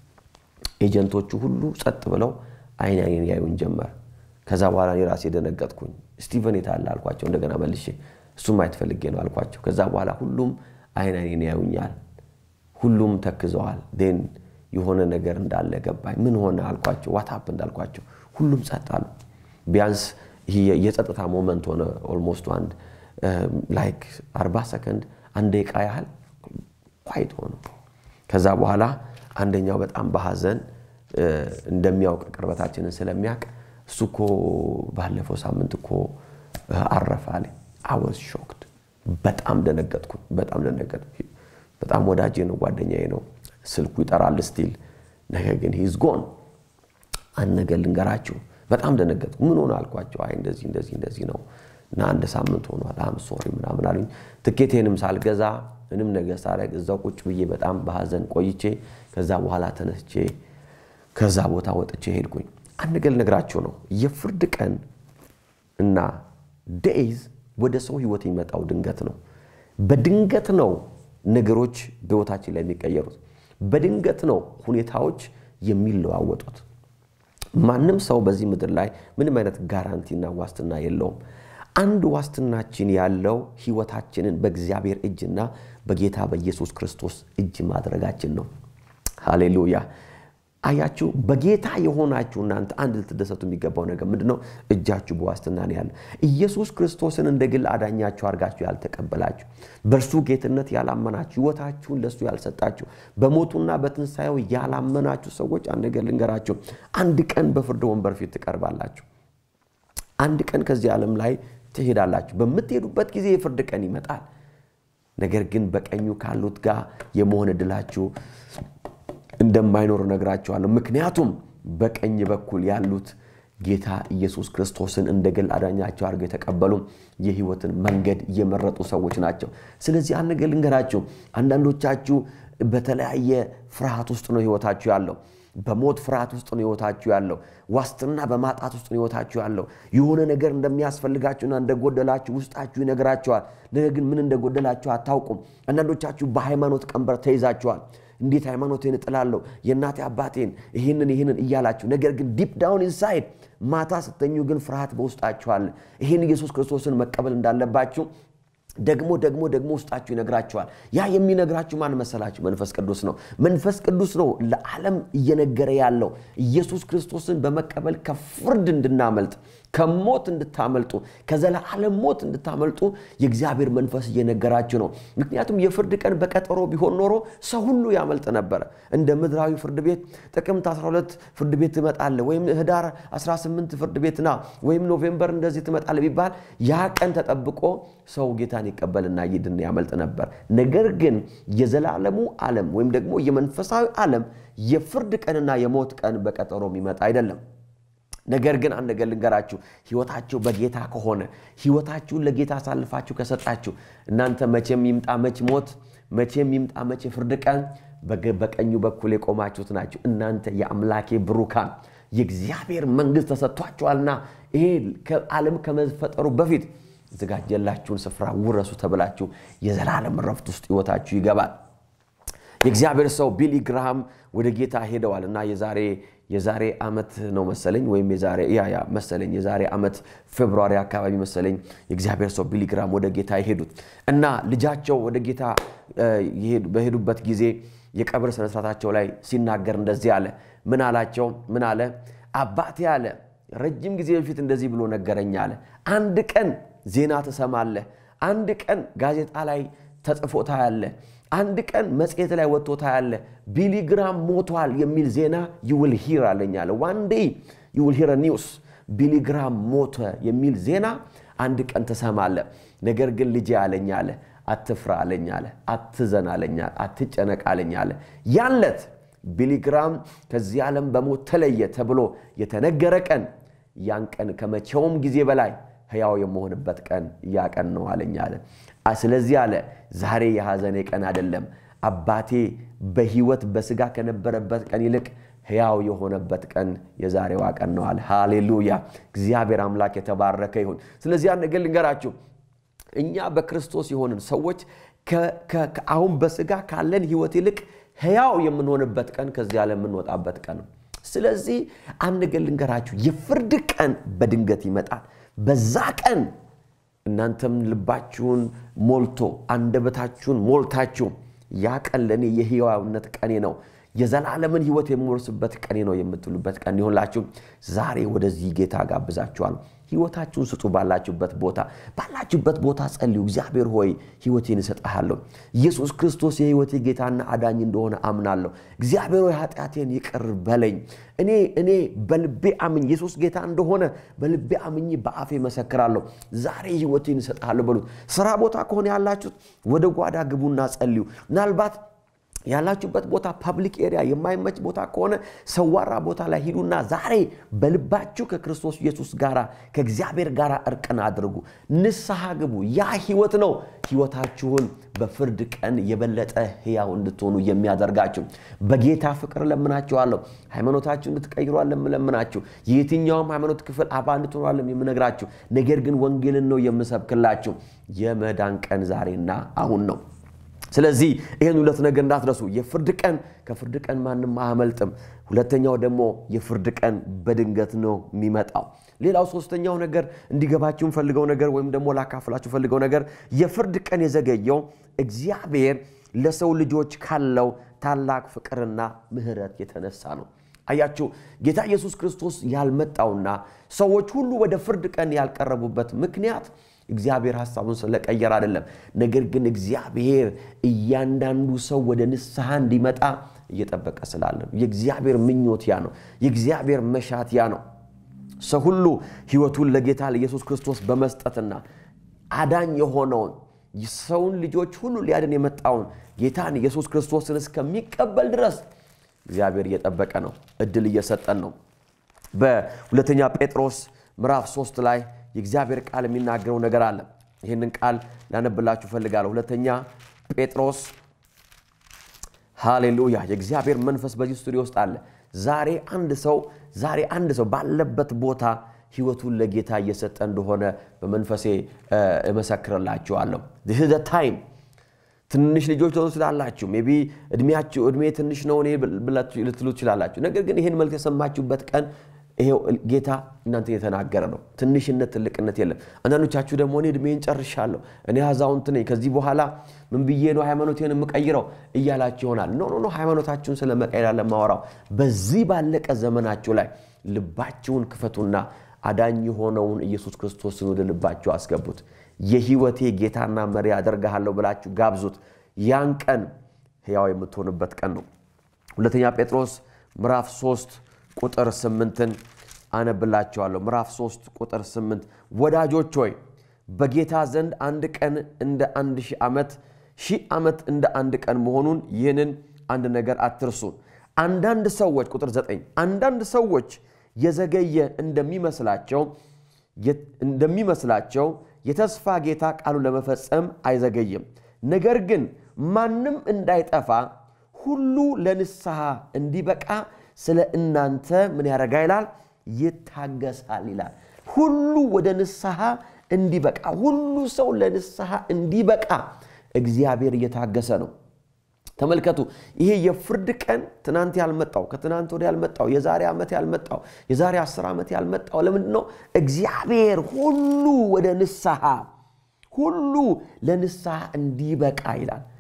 ኤጀንቶቹ ሁሉ ጸጥ ብለው አይን አይኔን ያዩን ጀመር። ከዛ በኋላ እኔ ራሴ ደነገጥኩኝ። ስቲቨን የት አለ አልኳቸው። እንደገና መልሼ እሱም ማየት ፈልጌ ነው አልኳቸው። ከዛ በኋላ ሁሉም አይን አይኔን ያዩኛል። ሁሉም ተክዘዋል። ን የሆነ ነገር እንዳለ ገባኝ። ምን ሆነ አልኳቸው። ዋታፕ እንዳልኳቸው ሁሉም ጸጥ አሉ። ቢያንስ ይህ የጸጥታ ሞመንት ሆነ። ኦልሞስት አንድ ላይክ 40 ሰከንድ አንድ ደቂቃ ያህል ኳይት ሆነ። ከዛ በኋላ አንደኛው በጣም በሐዘን እንደሚያውቅ ቅርበታችንን ስለሚያውቅ እሱ እኮ ባለፈው ሳምንት እኮ አረፈ አለኝ። አወዝ ሾክድ በጣም ደነገጥኩ። በጣም ደነገጥኩ። በጣም ወዳጄ ነው፣ ጓደኛዬ ነው። ስልኩ ይጠራል ስቲል። ነገር ግን ሂዝ ጎን። አንድ ነገር ልንገራችሁ፣ በጣም ደነገጥኩ። ምን ሆነ አልኳቸው። አይ እንደዚህ እንደዚህ እንደዚህ ነው እና አንድ ሳምንት ሆኗል። አም ሶሪ ምናምን አሉኝ። ትኬቴንም ሳልገዛ ምንም ነገር ሳደርግ እዛው ቁጭ ብዬ በጣም በሐዘን ቆይቼ ከዛ በኋላ ተነስቼ ከዛ ቦታ ወጥቼ ሄድኩኝ። አንድ ነገር ልነግራችሁ ነው። የፍርድ ቀን እና ዴይዝ ወደ ሰው ህይወት የሚመጣው ድንገት ነው። በድንገት ነው ነገሮች በህይወታችን ላይ የሚቀየሩት። በድንገት ነው ሁኔታዎች የሚለዋወጡት። ማንም ሰው በዚህ ምድር ላይ ምንም አይነት ጋራንቲና ዋስትና የለውም። አንድ ዋስትናችን ያለው ህይወታችንን በእግዚአብሔር እጅና በጌታ በኢየሱስ ክርስቶስ እጅ ማድረጋችን ነው። ሃሌሉያ። አያችሁ፣ በጌታ የሆናችሁ እናንተ አንድ ልትደሰቱ የሚገባው ነገር ምንድን ነው? እጃችሁ በዋስትና ነው ያለ። ኢየሱስ ክርስቶስን እንደ ግል አዳኛችሁ አድርጋችሁ ያልተቀበላችሁ፣ በእርሱ ጌትነት ያላመናችሁ፣ ህይወታችሁን ለእሱ ያልሰጣችሁ፣ በሞቱና በትንሣኤው ያላመናችሁ ሰዎች አንድ ነገር ልንገራችሁ፣ አንድ ቀን በፍርድ ወንበር ፊት ትቀርባላችሁ። አንድ ቀን ከዚህ ዓለም ላይ ትሄዳላችሁ። በምትሄዱበት ጊዜ የፍርድ ቀን ይመጣል። ነገር ግን በቀኙ ካሉት ጋር የመሆን ዕድላችሁ እንደማይኖር እነግራችኋለሁ። ምክንያቱም በቀኝ በኩል ያሉት ጌታ ኢየሱስ ክርስቶስን እንደ ግል አዳኛቸው አድርገው የተቀበሉ የህይወትን መንገድ እየመረጡ ሰዎች ናቸው። ስለዚህ አንድ ነገር ልንገራችሁ፣ አንዳንዶቻችሁ በተለያየ ፍርሃት ውስጥ ነው ህይወታችሁ ያለው። በሞት ፍርሃት ውስጥ ነው ህይወታችሁ ያለው። ዋስትና በማጣት ውስጥ ነው ህይወታችሁ ያለው። የሆነ ነገር እንደሚያስፈልጋችሁና እንደጎደላችሁ ውስጣችሁ ይነግራችኋል። ነገር ግን ምን እንደጎደላችሁ አታውቁም። አንዳንዶቻችሁ በሃይማኖት ቀንበር ተይዛችኋል። እንዴት ሃይማኖቴን እጥላለሁ የእናቴ አባቴን ይህንን ይህንን እያላችሁ ነገር ግን ዲፕ ዳውን ኢንሳይድ ማታ ስተኙ ግን ፍርሃት በውስጣችሁ አለ። ይህን ኢየሱስ ክርስቶስን መቀበል እንዳለባችሁ ደግሞ ደግሞ ደግሞ ውስጣችሁ ይነግራችኋል። ያ የሚነግራችሁ ማን መሰላችሁ? መንፈስ ቅዱስ ነው። መንፈስ ቅዱስ ነው ለዓለም እየነገረ ያለው ኢየሱስ ክርስቶስን በመቀበል ከፍርድ እንድናመልጥ ከሞት እንድታመልጡ ከዘላለም ሞት እንድታመልጡ የእግዚአብሔር መንፈስ እየነገራችሁ ነው። ምክንያቱም የፍርድ ቀን በቀጠሮ ቢሆን ኖሮ ሰው ሁሉ ያመልጥ ነበረ። እንደ ምድራዊ ፍርድ ቤት ጥቅምት 12 ፍርድ ቤት ትመጣለህ፣ ወይም ህዳር 18 ፍርድ ቤት ና፣ ወይም ኖቬምበር እንደዚህ ትመጣለህ ቢባል ያ ቀን ተጠብቆ ሰው ጌታን ይቀበልና ይድን ያመልጥ ነበር። ነገር ግን የዘላለሙ ዓለም ወይም ደግሞ የመንፈሳዊ ዓለም የፍርድ ቀንና የሞት ቀን በቀጠሮ የሚመጣ አይደለም። ነገር ግን አንድ ነገር ልንገራችሁ፣ ህይወታችሁ በጌታ ከሆነ ህይወታችሁን ለጌታ አሳልፋችሁ ከሰጣችሁ እናንተ መቼም ይምጣ መች ሞት፣ መቼም ይምጣ መች የፍርድ ቀን በቀኙ በኩል የቆማችሁት ናችሁ። እናንተ የአምላኬ ብሩካን የእግዚአብሔር መንግሥት ተሰጥቷችኋልና ይሄ ዓለም ከመፈጠሩ በፊት የተዘጋጀላችሁን ስፍራ ውረሱ ተብላችሁ የዘላለም ረፍት ውስጥ ህይወታችሁ ይገባል። የእግዚአብሔር ሰው ቢሊ ግራሃም ወደ ጌታ ሄደዋል እና የዛሬ የዛሬ ዓመት ነው መሰለኝ ወይም የዛሬ ያ ያ መሰለኝ የዛሬ ዓመት ፌብሩዋሪ አካባቢ መሰለኝ የእግዚአብሔር ሰው ቢሊ ግራም ወደ ጌታ የሄዱት እና ልጃቸው ወደ ጌታ በሄዱበት ጊዜ የቀብር ስነስርዓታቸው ላይ ሲናገር እንደዚህ አለ። ምን አላቸው? ምን አለ? አባቴ አለ ረጅም ጊዜ በፊት እንደዚህ ብሎ ነገረኝ አለ። አንድ ቀን ዜና ትሰማለህ፣ አንድ ቀን ጋዜጣ ላይ ተጽፎ ታያለህ፣ አንድ ቀን መጽሔት ላይ ወጥቶ ታያለህ። ቢሊግራም ሞቷል የሚል ዜና ዩውል ሂር አለኝ አለ። ዋን ዴይ ዩውል ሂር ኒውስ ቢሊግራም ሞተ የሚል ዜና አንድ ቀን ትሰማለህ። ነገር ግን ልጄ አለኝ አለ አትፍራ አለኝ አለ አትዘን አለኝ አለ አትጨነቅ አለኝ አለ ያለት ቢሊግራም ከዚህ ዓለም በሞት ተለየ ተብሎ የተነገረ ቀን ያን ቀን ከመቼውም ጊዜ በላይ ሕያው የመሆንበት ቀን ያ ቀን ነው አለኝ አለ። ስለዚህ አለ ዛሬ የሐዘኔ ቀን አይደለም። አባቴ በሕይወት በሥጋ ከነበረበት ቀን ይልቅ ሕያው የሆነበት ቀን የዛሬዋ ቀን ነው አለ። ሃሌሉያ! እግዚአብሔር አምላክ የተባረከ ይሁን። ስለዚህ ያን ነገር ልንገራችሁ፣ እኛ በክርስቶስ የሆንን ሰዎች አሁን በሥጋ ካለን ሕይወት ይልቅ ሕያው የምንሆንበት ቀን ከዚህ ዓለም የምንወጣበት ቀን ነው። ስለዚህ አንድ ነገር ልንገራችሁ፣ የፍርድ ቀን በድንገት ይመጣል። በዛ ቀን እናንተም ልባችሁን ሞልቶ አንደበታችሁን ሞልታችሁ ያ ቀን ለእኔ የሕያውነት ቀኔ ነው የዘላለምን ሕይወት የምወርስበት ቀኔ ነው የምትሉበት ቀን ይሆንላችሁ። ዛሬ ወደዚህ ጌታ ጋብዛችኋል። ሕይወታችሁን ስጡ። ባላችሁበት ቦታ ባላችሁበት ቦታ ጸልዩ። እግዚአብሔር ሆይ ሕይወቴን እሰጥሃለሁ። ኢየሱስ ክርስቶስ የሕይወቴ ጌታና አዳኝ እንደሆነ አምናለሁ። እግዚአብሔር ሆይ ኃጢአቴን ይቅር በለኝ። እኔ እኔ በልቤ አምኝ ኢየሱስ ጌታ እንደሆነ በልቤ አምኝ በአፌ መሰክራለሁ። ዛሬ ሕይወቴን እሰጥሃለሁ በሉት። ስራ ቦታ ከሆነ ያላችሁት ወደ ጓዳ ግቡና ጸልዩ። ምናልባት ያላችሁበት ቦታ ፐብሊክ ኤሪያ የማይመች ቦታ ከሆነ ሰዋራ ቦታ ላይ ሂዱና ዛሬ በልባችሁ ከክርስቶስ ኢየሱስ ጋር ከእግዚአብሔር ጋር እርቅን አድርጉ። ንስሐ ግቡ። ያ ህይወት ነው ህይወታችሁን በፍርድ ቀን የበለጠ ህያው እንድትሆኑ የሚያደርጋችሁ። በጌታ ፍቅር ለምናችኋለሁ። ሃይማኖታችሁ እንድትቀይሩ ለምናችሁ። የየትኛውም ሃይማኖት ክፍል አባል እንድትሆኑ አለም የምነግራችሁ። ነገር ግን ወንጌልን ነው የምሰብክላችሁ። የመዳን ቀን ዛሬና አሁን ነው። ስለዚህ ይህን ሁለት ነገር እንዳትረሱ። የፍርድ ቀን ከፍርድ ቀን ማንም አያመልጥም። ሁለተኛው ደግሞ የፍርድ ቀን በድንገት ነው የሚመጣው። ሌላው ሶስተኛው ነገር እንዲገባችሁ ፈልገው ነገር ወይም ደግሞ ላካፍላችሁ ፈልገው ነገር የፍርድ ቀን የዘገየው እግዚአብሔር ለሰው ልጆች ካለው ታላቅ ፍቅርና ምሕረት የተነሳ ነው። አያችሁ ጌታ ኢየሱስ ክርስቶስ ያልመጣውና ሰዎች ሁሉ ወደ ፍርድ ቀን ያልቀረቡበት ምክንያት እግዚአብሔር ሐሳቡን ስለቀየር አይደለም። ነገር ግን እግዚአብሔር እያንዳንዱ ሰው ወደ ንስሐ እንዲመጣ እየጠበቀ ስላለ ነው። የእግዚአብሔር ምኞት ያ ነው። የእግዚአብሔር መሻት ያ ነው። ሰው ሁሉ ሕይወቱን ለጌታ ለኢየሱስ ክርስቶስ በመስጠትና አዳኝ የሆነውን ሰውን ልጆች ሁሉ ሊያድን የመጣውን ጌታን ኢየሱስ ክርስቶስን እስከሚቀበል ድረስ እግዚአብሔር እየጠበቀ ነው። እድል እየሰጠን ነው። በሁለተኛ ጴጥሮስ ምዕራፍ ሶስት ላይ የእግዚአብሔር ቃል የሚናገረው ነገር አለ። ይህንን ቃል ላነብላችሁ ፈልጋለሁ። ሁለተኛ ጴጥሮስ ሃሌሉያ። የእግዚአብሔር መንፈስ በዚህ ስቱዲዮ ውስጥ አለ። ዛሬ አንድ ሰው ዛሬ አንድ ሰው ባለበት ቦታ ህይወቱን ለጌታ እየሰጠ እንደሆነ በመንፈሴ እመሰክርላችኋለሁ። ዚህ ታይም ትንሽ ልጆች ልትሆኑ ትችላላችሁ። ሜይ ቢ እድሜያችሁ እድሜ ትንሽ ነው እኔ ልትሉ ትችላላችሁ። ነገር ግን ይህን መልክ የሰማችሁበት ቀን ይሄው ጌታ እናንተ እየተናገረ ነው። ትንሽነት ትልቅነት የለም። አንዳንዶቻችሁ ደግሞ እኔ እድሜን ጨርሻለሁ፣ እኔ አዛውንት ነኝ፣ ከዚህ በኋላ ምን ብዬ ነው ሃይማኖቴን የምቀይረው እያላችሁ ይሆናል። ኖ ኖ ኖ፣ ሃይማኖታችሁን ስለ መቀየር ለማወራው በዚህ ባለቀ ዘመናችሁ ላይ ልባችሁን ክፈቱና አዳኝ የሆነውን ኢየሱስ ክርስቶስን ወደ ልባችሁ አስገቡት። የህይወቴ ጌታና መሪ አደርግሃለሁ ብላችሁ ጋብዙት። ያን ቀን ሕያው የምትሆንበት ቀን ነው። ሁለተኛ ጴጥሮስ ምዕራፍ 3 ቁጥር ስምንትን አነብላቸዋለሁ። ምዕራፍ 3 ቁጥር 8 ወዳጆች ሆይ በጌታ ዘንድ አንድ ቀን እንደ አንድ ሺህ ዓመት ሺህ ዓመት እንደ አንድ ቀን መሆኑን ይህንን አንድ ነገር አትርሱ። አንዳንድ ሰዎች ቁጥር 9 አንዳንድ ሰዎች የዘገየ እንደሚመስላቸው እንደሚመስላቸው የተስፋ ጌታ ቃሉን ለመፈጸም አይዘገይም። ነገር ግን ማንም እንዳይጠፋ ሁሉ ለንስሐ እንዲበቃ ስለ እናንተ ምን ያደርጋ ይላል? ይታገሳል ይላል። ሁሉ ወደ ንስሐ እንዲበቃ ሁሉ ሰው ለንስሐ እንዲበቃ እግዚአብሔር እየታገሰ ነው። ተመልከቱ። ይሄ የፍርድ ቀን ትናንት ያልመጣው ከትናንት ወደ ያልመጣው የዛሬ ዓመት ያልመጣው የዛሬ አስር ዓመት ያልመጣው ለምንድን ነው? እግዚአብሔር ሁሉ ወደ ንስሐ ሁሉ ለንስሐ እንዲበቃ ይላል።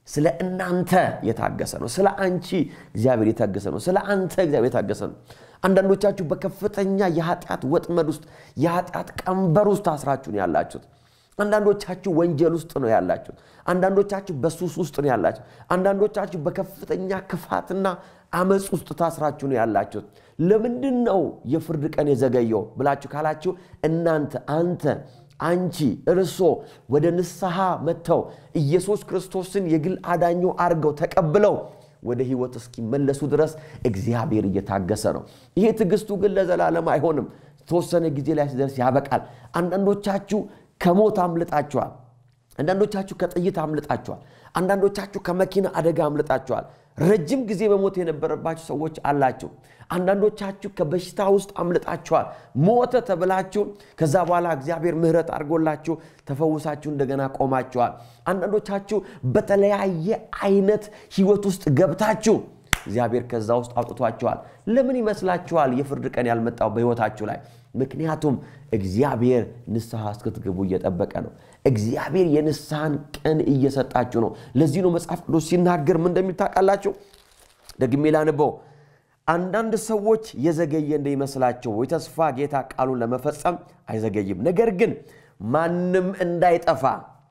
ስለ እናንተ የታገሰ ነው። ስለ አንቺ እግዚአብሔር የታገሰ ነው። ስለ አንተ እግዚአብሔር የታገሰ ነው። አንዳንዶቻችሁ በከፍተኛ የኃጢአት ወጥመድ ውስጥ የኃጢአት ቀንበር ውስጥ ታስራችሁ ነው ያላችሁት። አንዳንዶቻችሁ ወንጀል ውስጥ ነው ያላችሁት። አንዳንዶቻችሁ በሱስ ውስጥ ነው ያላችሁት። አንዳንዶቻችሁ በከፍተኛ ክፋትና አመፅ ውስጥ ታስራችሁ ነው ያላችሁት። ለምንድን ነው የፍርድ ቀን የዘገየው ብላችሁ ካላችሁ እናንተ፣ አንተ፣ አንቺ፣ እርሶ ወደ ንስሐ መጥተው ኢየሱስ ክርስቶስን የግል አዳኙ አድርገው ተቀብለው ወደ ህይወት እስኪመለሱ ድረስ እግዚአብሔር እየታገሰ ነው። ይሄ ትዕግስቱ ግን ለዘላለም አይሆንም። ተወሰነ ጊዜ ላይ ሲደርስ ያበቃል። አንዳንዶቻችሁ ከሞት አምልጣችኋል። አንዳንዶቻችሁ ከጥይት አምልጣችኋል። አንዳንዶቻችሁ ከመኪና አደጋ አምልጣችኋል። ረጅም ጊዜ በሞት የነበረባችሁ ሰዎች አላችሁ። አንዳንዶቻችሁ ከበሽታ ውስጥ አምልጣችኋል። ሞተ ተብላችሁ ከዛ በኋላ እግዚአብሔር ምሕረት አድርጎላችሁ ተፈውሳችሁ እንደገና ቆማችኋል። አንዳንዶቻችሁ በተለያየ አይነት ህይወት ውስጥ ገብታችሁ እግዚአብሔር ከዛ ውስጥ አውጥቷችኋል። ለምን ይመስላችኋል የፍርድ ቀን ያልመጣው በህይወታችሁ ላይ? ምክንያቱም እግዚአብሔር ንስሐ እስክትገቡ እየጠበቀ ነው። እግዚአብሔር የንስሐን ቀን እየሰጣችሁ ነው። ለዚህ ነው መጽሐፍ ቅዱስ ሲናገር ምን እንደሚል ታውቃላችሁ? ደግሜ ላንበው። አንዳንድ ሰዎች የዘገየ እንደይመስላቸው የተስፋ ጌታ ቃሉን ለመፈጸም አይዘገይም። ነገር ግን ማንም እንዳይጠፋ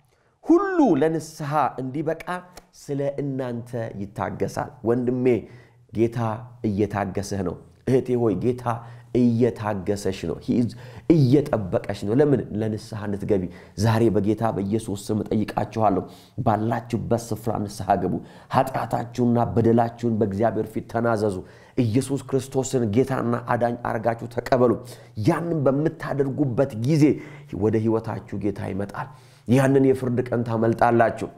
ሁሉ ለንስሐ እንዲበቃ ስለ እናንተ ይታገሳል። ወንድሜ ጌታ እየታገሰህ ነው። እህቴ ሆይ ጌታ እየታገሰሽ ነው። እየጠበቀሽ ነው። ለምን? ለንስሐ እንድትገቢ። ዛሬ በጌታ በኢየሱስ ስም እጠይቃችኋለሁ። ባላችሁበት ስፍራ ንስሐ ግቡ። ኃጢአታችሁና በደላችሁን በእግዚአብሔር ፊት ተናዘዙ። ኢየሱስ ክርስቶስን ጌታና አዳኝ አርጋችሁ ተቀበሉ። ያንን በምታደርጉበት ጊዜ ወደ ሕይወታችሁ ጌታ ይመጣል። ያንን የፍርድ ቀን ታመልጣላችሁ።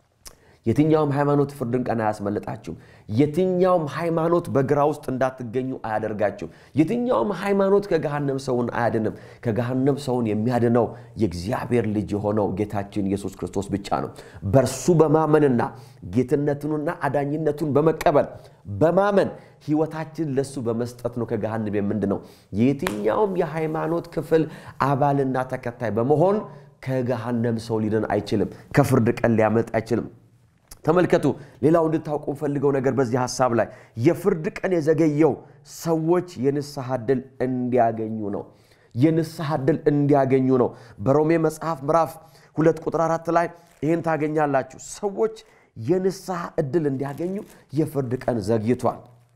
የትኛውም ሃይማኖት ፍርድን ቀን አያስመልጣችሁም። የትኛውም ሃይማኖት በግራ ውስጥ እንዳትገኙ አያደርጋችሁም። የትኛውም ሃይማኖት ከገሃነም ሰውን አያድንም። ከገሃነም ሰውን የሚያድነው የእግዚአብሔር ልጅ የሆነው ጌታችን ኢየሱስ ክርስቶስ ብቻ ነው። በእርሱ በማመንና ጌትነቱንና አዳኝነቱን በመቀበል በማመን ህይወታችን ለሱ በመስጠት ነው ከገሃነም የምንድነው። የትኛውም የሃይማኖት ክፍል አባልና ተከታይ በመሆን ከገሃነም ሰው ሊድን አይችልም። ከፍርድ ቀን ሊያመልጥ አይችልም። ተመልከቱ። ሌላው እንድታውቁ ፈልገው ነገር በዚህ ሀሳብ ላይ የፍርድ ቀን የዘገየው ሰዎች የንስሐ ዕድል እንዲያገኙ ነው። የንስሐ ዕድል እንዲያገኙ ነው። በሮሜ መጽሐፍ ምዕራፍ ሁለት ቁጥር አራት ላይ ይህን ታገኛላችሁ። ሰዎች የንስሐ ዕድል እንዲያገኙ የፍርድ ቀን ዘግይቷል።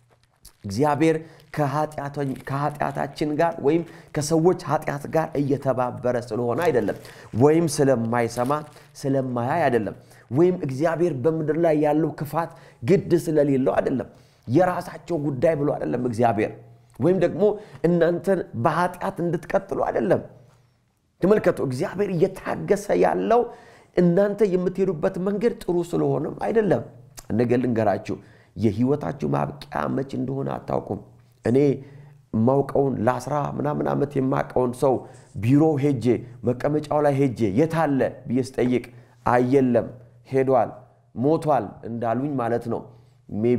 እግዚአብሔር ከኃጢአታችን ጋር ወይም ከሰዎች ኃጢአት ጋር እየተባበረ ስለሆነ አይደለም፣ ወይም ስለማይሰማ ስለማያይ አይደለም፣ ወይም እግዚአብሔር በምድር ላይ ያለው ክፋት ግድ ስለሌለው አይደለም። የራሳቸው ጉዳይ ብሎ አይደለም እግዚአብሔር፣ ወይም ደግሞ እናንተን በኃጢአት እንድትቀጥሉ አይደለም። ተመልከቱ፣ እግዚአብሔር እየታገሰ ያለው እናንተ የምትሄዱበት መንገድ ጥሩ ስለሆነም አይደለም። ነገር ልንገራችሁ የህይወታችሁ ማብቂያ መች እንደሆነ አታውቁም። እኔ የማውቀውን ለአስራ ምናምን ዓመት የማውቀውን ሰው ቢሮ ሄጄ መቀመጫው ላይ ሄጄ የታለ ብዬ ስጠይቅ አየለም ሄዷል፣ ሞቷል እንዳሉኝ ማለት ነው። ሜቢ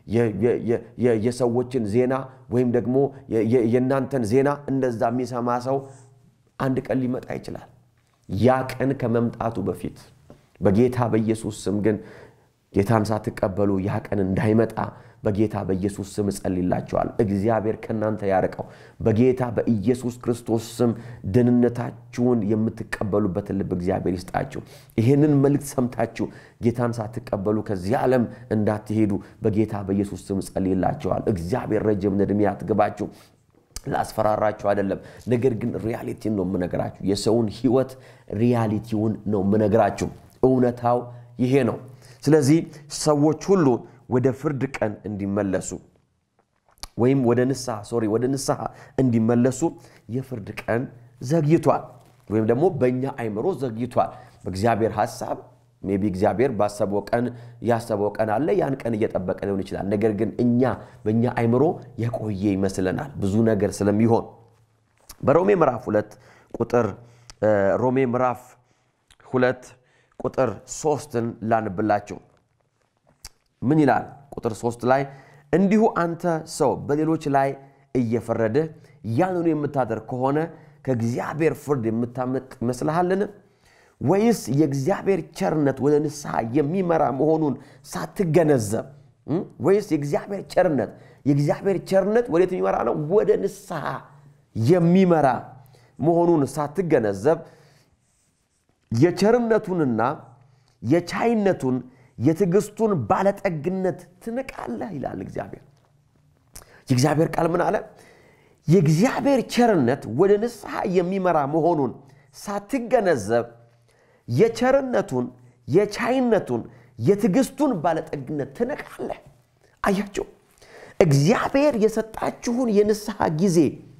የሰዎችን ዜና ወይም ደግሞ የእናንተን ዜና እንደዛ የሚሰማ ሰው አንድ ቀን ሊመጣ ይችላል። ያ ቀን ከመምጣቱ በፊት በጌታ በኢየሱስ ስም ግን ጌታን ሳትቀበሉ ያ ቀን እንዳይመጣ በጌታ በኢየሱስ ስም እጸልይላችኋል። እግዚአብሔር ከእናንተ ያርቀው። በጌታ በኢየሱስ ክርስቶስ ስም ደህንነታችሁን የምትቀበሉበትን ልብ እግዚአብሔር ይስጣችሁ። ይህንን መልእክት ሰምታችሁ ጌታን ሳትቀበሉ ከዚህ ዓለም እንዳትሄዱ በጌታ በኢየሱስ ስም እጸልይላችኋል። እግዚአብሔር ረጅም ዕድሜ ያትግባችሁ። ላስፈራራችሁ አይደለም፣ ነገር ግን ሪያሊቲን ነው የምነግራችሁ። የሰውን ሕይወት ሪያሊቲውን ነው የምነግራችሁ። እውነታው ይሄ ነው። ስለዚህ ሰዎች ሁሉ ወደ ፍርድ ቀን እንዲመለሱ ወይም ወደ ንስሐ ሶሪ ወደ ንስሐ እንዲመለሱ የፍርድ ቀን ዘግይቷል፣ ወይም ደግሞ በእኛ አይምሮ ዘግይቷል። በእግዚአብሔር ሐሳብ ሜቢ እግዚአብሔር ባሰበው ቀን ያሰበው ቀን አለ። ያን ቀን እየጠበቀ ሊሆን ይችላል። ነገር ግን እኛ በእኛ አይምሮ የቆየ ይመስለናል ብዙ ነገር ስለሚሆን በሮሜ ምዕራፍ ሁለት ቁጥር ሮሜ ምዕራፍ ሁለት ቁጥር ሶስትን ላንብላችሁ። ምን ይላል? ቁጥር ሶስት ላይ እንዲሁ አንተ ሰው በሌሎች ላይ እየፈረድህ ያንኑ የምታደርግ ከሆነ ከእግዚአብሔር ፍርድ የምታመልጥ ይመስልሃልን? ወይስ የእግዚአብሔር ቸርነት ወደ ንስሐ የሚመራ መሆኑን ሳትገነዘብ ወይስ የእግዚአብሔር ቸርነት የእግዚአብሔር ቸርነት ወዴት የሚመራ ነው? ወደ ንስሐ የሚመራ መሆኑን ሳትገነዘብ የቸርነቱንና የቻይነቱን የትዕግስቱን ባለጠግነት ትንቃለህ ይላል እግዚአብሔር። የእግዚአብሔር ቃል ምን አለ? የእግዚአብሔር ቸርነት ወደ ንስሐ የሚመራ መሆኑን ሳትገነዘብ የቸርነቱን የቻይነቱን የትዕግስቱን ባለጠግነት ትንቃለህ። አያቸው እግዚአብሔር የሰጣችሁን የንስሐ ጊዜ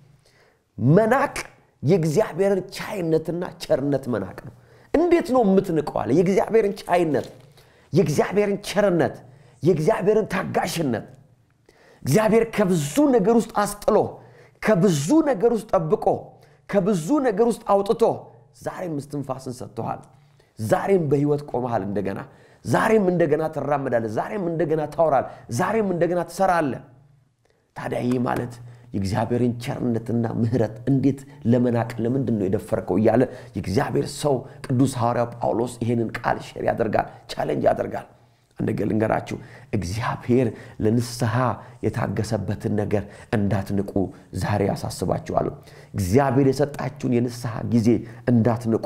መናቅ የእግዚአብሔርን ቻይነትና ቸርነት መናቅ ነው። እንዴት ነው የምትንቀዋለ? የእግዚአብሔርን ቻይነት፣ የእግዚአብሔርን ቸርነት፣ የእግዚአብሔርን ታጋሽነት እግዚአብሔር ከብዙ ነገር ውስጥ አስጥሎ ከብዙ ነገር ውስጥ ጠብቆ ከብዙ ነገር ውስጥ አውጥቶ ዛሬም እስትንፋስን ሰጥቶሃል። ዛሬም በህይወት ቆመሃል። እንደገና ዛሬም እንደገና ትራመዳለህ። ዛሬም እንደገና ታወራል። ዛሬም እንደገና ትሰራለህ። ታዲያ ይህ ማለት የእግዚአብሔርን ቸርነትና ምሕረት እንዴት ለመናቅ ለምንድን ነው የደፈርከው? እያለ የእግዚአብሔር ሰው ቅዱስ ሐዋርያው ጳውሎስ ይሄንን ቃል ሼር ያደርጋል፣ ቻሌንጅ ያደርጋል። አንድ ነገር ልንገራችሁ፣ እግዚአብሔር ለንስሐ የታገሰበትን ነገር እንዳትንቁ ዛሬ ያሳስባችኋለሁ። እግዚአብሔር የሰጣችሁን የንስሐ ጊዜ እንዳትንቁ፣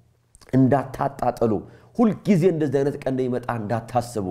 እንዳታጣጥሉ፣ ሁልጊዜ እንደዚህ አይነት ቀን እንደሚመጣ እንዳታስቡ።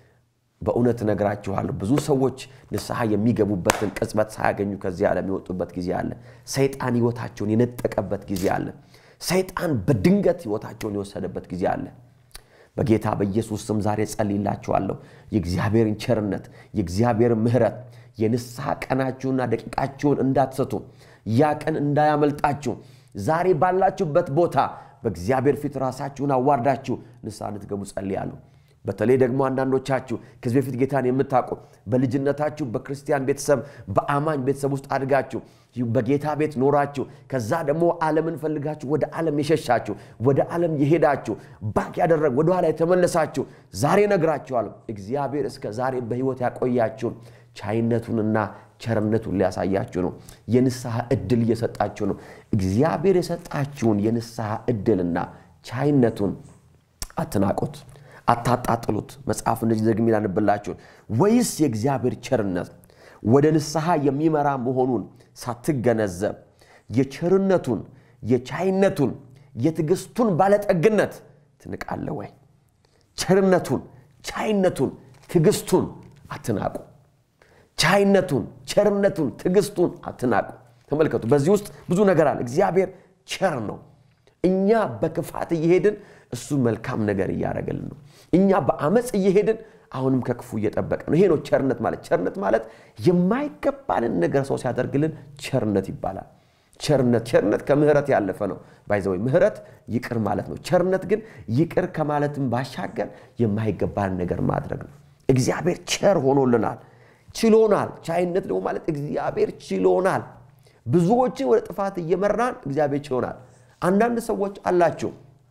በእውነት እነግራችኋለሁ ብዙ ሰዎች ንስሐ የሚገቡበትን ቅጽበት ሳያገኙ ከዚህ ዓለም የወጡበት ጊዜ አለ። ሰይጣን ሕይወታቸውን የነጠቀበት ጊዜ አለ። ሰይጣን በድንገት ሕይወታቸውን የወሰደበት ጊዜ አለ። በጌታ በኢየሱስ ስም ዛሬ ጸልይላችኋለሁ። የእግዚአብሔርን ቸርነት፣ የእግዚአብሔርን ምሕረት የንስሐ ቀናችሁና ደቂቃችሁን እንዳትሰቱ፣ ያ ቀን እንዳያመልጣችሁ ዛሬ ባላችሁበት ቦታ በእግዚአብሔር ፊት ራሳችሁን አዋርዳችሁ ንስሐ እንድትገቡ ጸልያለሁ። በተለይ ደግሞ አንዳንዶቻችሁ ከዚህ በፊት ጌታን የምታውቁ በልጅነታችሁ በክርስቲያን ቤተሰብ በአማኝ ቤተሰብ ውስጥ አድጋችሁ በጌታ ቤት ኖራችሁ ከዛ ደግሞ ዓለምን ፈልጋችሁ ወደ ዓለም የሸሻችሁ ወደ ዓለም የሄዳችሁ ባክ ያደረግ ወደኋላ የተመለሳችሁ ዛሬ ነግራችኋለሁ። እግዚአብሔር እስከ ዛሬ በሕይወት ያቆያችሁን ቻይነቱንና ቸርነቱን ሊያሳያችሁ ነው። የንስሐ ዕድል እየሰጣችሁ ነው። እግዚአብሔር የሰጣችሁን የንስሐ ዕድልና ቻይነቱን አትናቁት፣ አታጣጥሉት። መጽሐፍ እንደዚህ ደግሜ ላንብላችሁን። ወይስ የእግዚአብሔር ቸርነት ወደ ንስሐ የሚመራ መሆኑን ሳትገነዘብ የቸርነቱን የቻይነቱን የትዕግስቱን ባለጠግነት ትንቃለህ ወይ? ቸርነቱን፣ ቻይነቱን፣ ትዕግስቱን አትናቁ። ቻይነቱን፣ ቸርነቱን፣ ትዕግስቱን አትናቁ። ተመልከቱ፣ በዚህ ውስጥ ብዙ ነገር አለ። እግዚአብሔር ቸር ነው። እኛ በክፋት እየሄድን እሱ መልካም ነገር እያደረገልን ነው። እኛ በአመፅ እየሄድን አሁንም ከክፉ እየጠበቀ ነው። ይሄ ነው ቸርነት ማለት። ቸርነት ማለት የማይገባንን ነገር ሰው ሲያደርግልን ቸርነት ይባላል። ቸርነት ቸርነት ከምህረት ያለፈ ነው። ባይዘወይ ምህረት ይቅር ማለት ነው። ቸርነት ግን ይቅር ከማለትም ባሻገር የማይገባንን ነገር ማድረግ ነው። እግዚአብሔር ቸር ሆኖልናል፣ ችሎናል። ቻይነት ደግሞ ማለት እግዚአብሔር ችሎናል። ብዙዎችን ወደ ጥፋት እየመራን እግዚአብሔር ችሎናል። አንዳንድ ሰዎች አላችሁ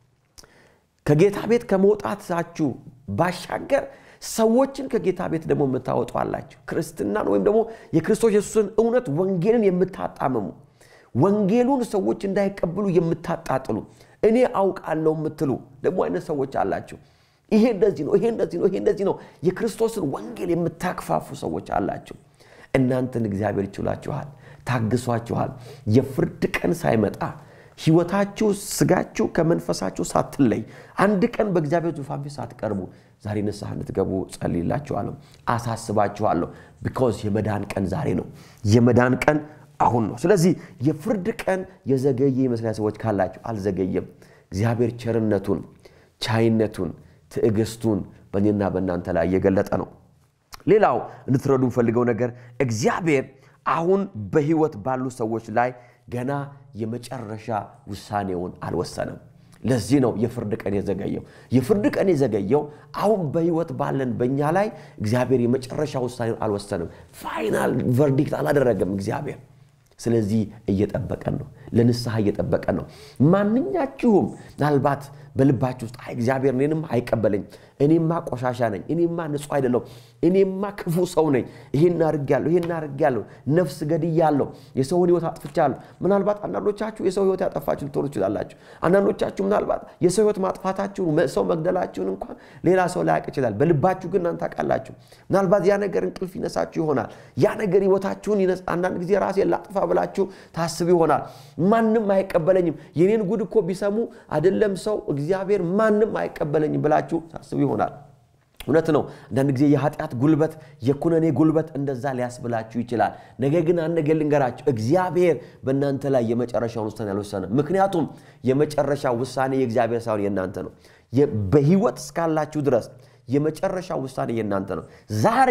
ከጌታ ቤት ከመውጣታችሁ ባሻገር ሰዎችን ከጌታ ቤት ደግሞ የምታወጡ አላችሁ። ክርስትናን ወይም ደግሞ የክርስቶስ ኢየሱስን እውነት ወንጌልን የምታጣምሙ ወንጌሉን ሰዎች እንዳይቀብሉ የምታጣጥሉ እኔ አውቃለሁ የምትሉ ደግሞ አይነት ሰዎች አላችሁ። ይሄ እንደዚህ ነው፣ ይሄ እንደዚህ ነው፣ ይሄ እንደዚህ ነው። የክርስቶስን ወንጌል የምታክፋፉ ሰዎች አላችሁ። እናንተን እግዚአብሔር ይችላችኋል፣ ታግሷችኋል። የፍርድ ቀን ሳይመጣ ህይወታችሁ ስጋችሁ ከመንፈሳችሁ ሳትለይ አንድ ቀን በእግዚአብሔር ዙፋን ፊት ሳትቀርቡ ዛሬ ንስሐ እንድትገቡ ጸልይላችኋለሁ፣ አሳስባችኋለሁ። ቢኮዝ የመዳን ቀን ዛሬ ነው። የመዳን ቀን አሁን ነው። ስለዚህ የፍርድ ቀን የዘገየ ይመስላል ሰዎች ካላችሁ፣ አልዘገየም። እግዚአብሔር ቸርነቱን፣ ቻይነቱን፣ ትዕግስቱን በእኔና በእናንተ ላይ እየገለጠ ነው። ሌላው እንድትረዱ የምፈልገው ነገር እግዚአብሔር አሁን በህይወት ባሉ ሰዎች ላይ ገና የመጨረሻ ውሳኔውን አልወሰነም። ለዚህ ነው የፍርድ ቀን የዘገየው። የፍርድ ቀን የዘገየው አሁን በህይወት ባለን በእኛ ላይ እግዚአብሔር የመጨረሻ ውሳኔውን አልወሰንም። ፋይናል ቨርዲክት አላደረገም እግዚአብሔር። ስለዚህ እየጠበቀን ነው፣ ለንስሐ እየጠበቀን ነው። ማንኛችሁም ምናልባት በልባችሁ ውስጥ አይ እግዚአብሔር እኔንም አይቀበለኝ፣ እኔማ ቆሻሻ ነኝ፣ እኔማ ንጹሕ አይደለሁም፣ እኔማ ክፉ ሰው ነኝ፣ ይሄን አድርጌያለሁ፣ ይሄን አድርጌያለሁ፣ ነፍስ ገድያለሁ፣ የሰውን ሕይወት አጥፍቻለሁ። ምናልባት አንዳንዶቻችሁ የሰው ሕይወት ያጠፋችሁ ልትሆኑ ትችላላችሁ። አንዳንዶቻችሁ ምናልባት የሰው ሕይወት ማጥፋታችሁን ሰው መግደላችሁን እንኳን ሌላ ሰው ላያውቅ ይችላል። በልባችሁ ግን እናንተ ታውቃላችሁ። ምናልባት ያ ነገር እንቅልፍ ይነሳችሁ ይሆናል። ያ ነገር ሕይወታችሁን አንዳንድ ጊዜ ራሴን ላጥፋ ብላችሁ ታስብ ይሆናል። ማንም አይቀበለኝም፣ የኔን ጉድ እኮ ቢሰሙ አይደለም ሰው እግዚአብሔር ማንም አይቀበለኝም ብላችሁ ታስቡ ይሆናል። እውነት ነው። አንዳንድ ጊዜ የኃጢአት ጉልበት፣ የኩነኔ ጉልበት እንደዛ ሊያስብላችሁ ይችላል። ነገር ግን አንድ ነገር ልንገራችሁ፣ እግዚአብሔር በእናንተ ላይ የመጨረሻውን ውሳኔ አልወሰነም። ምክንያቱም የመጨረሻ ውሳኔ የእግዚአብሔር ሳይሆን የእናንተ ነው። በሕይወት እስካላችሁ ድረስ የመጨረሻ ውሳኔ የእናንተ ነው። ዛሬ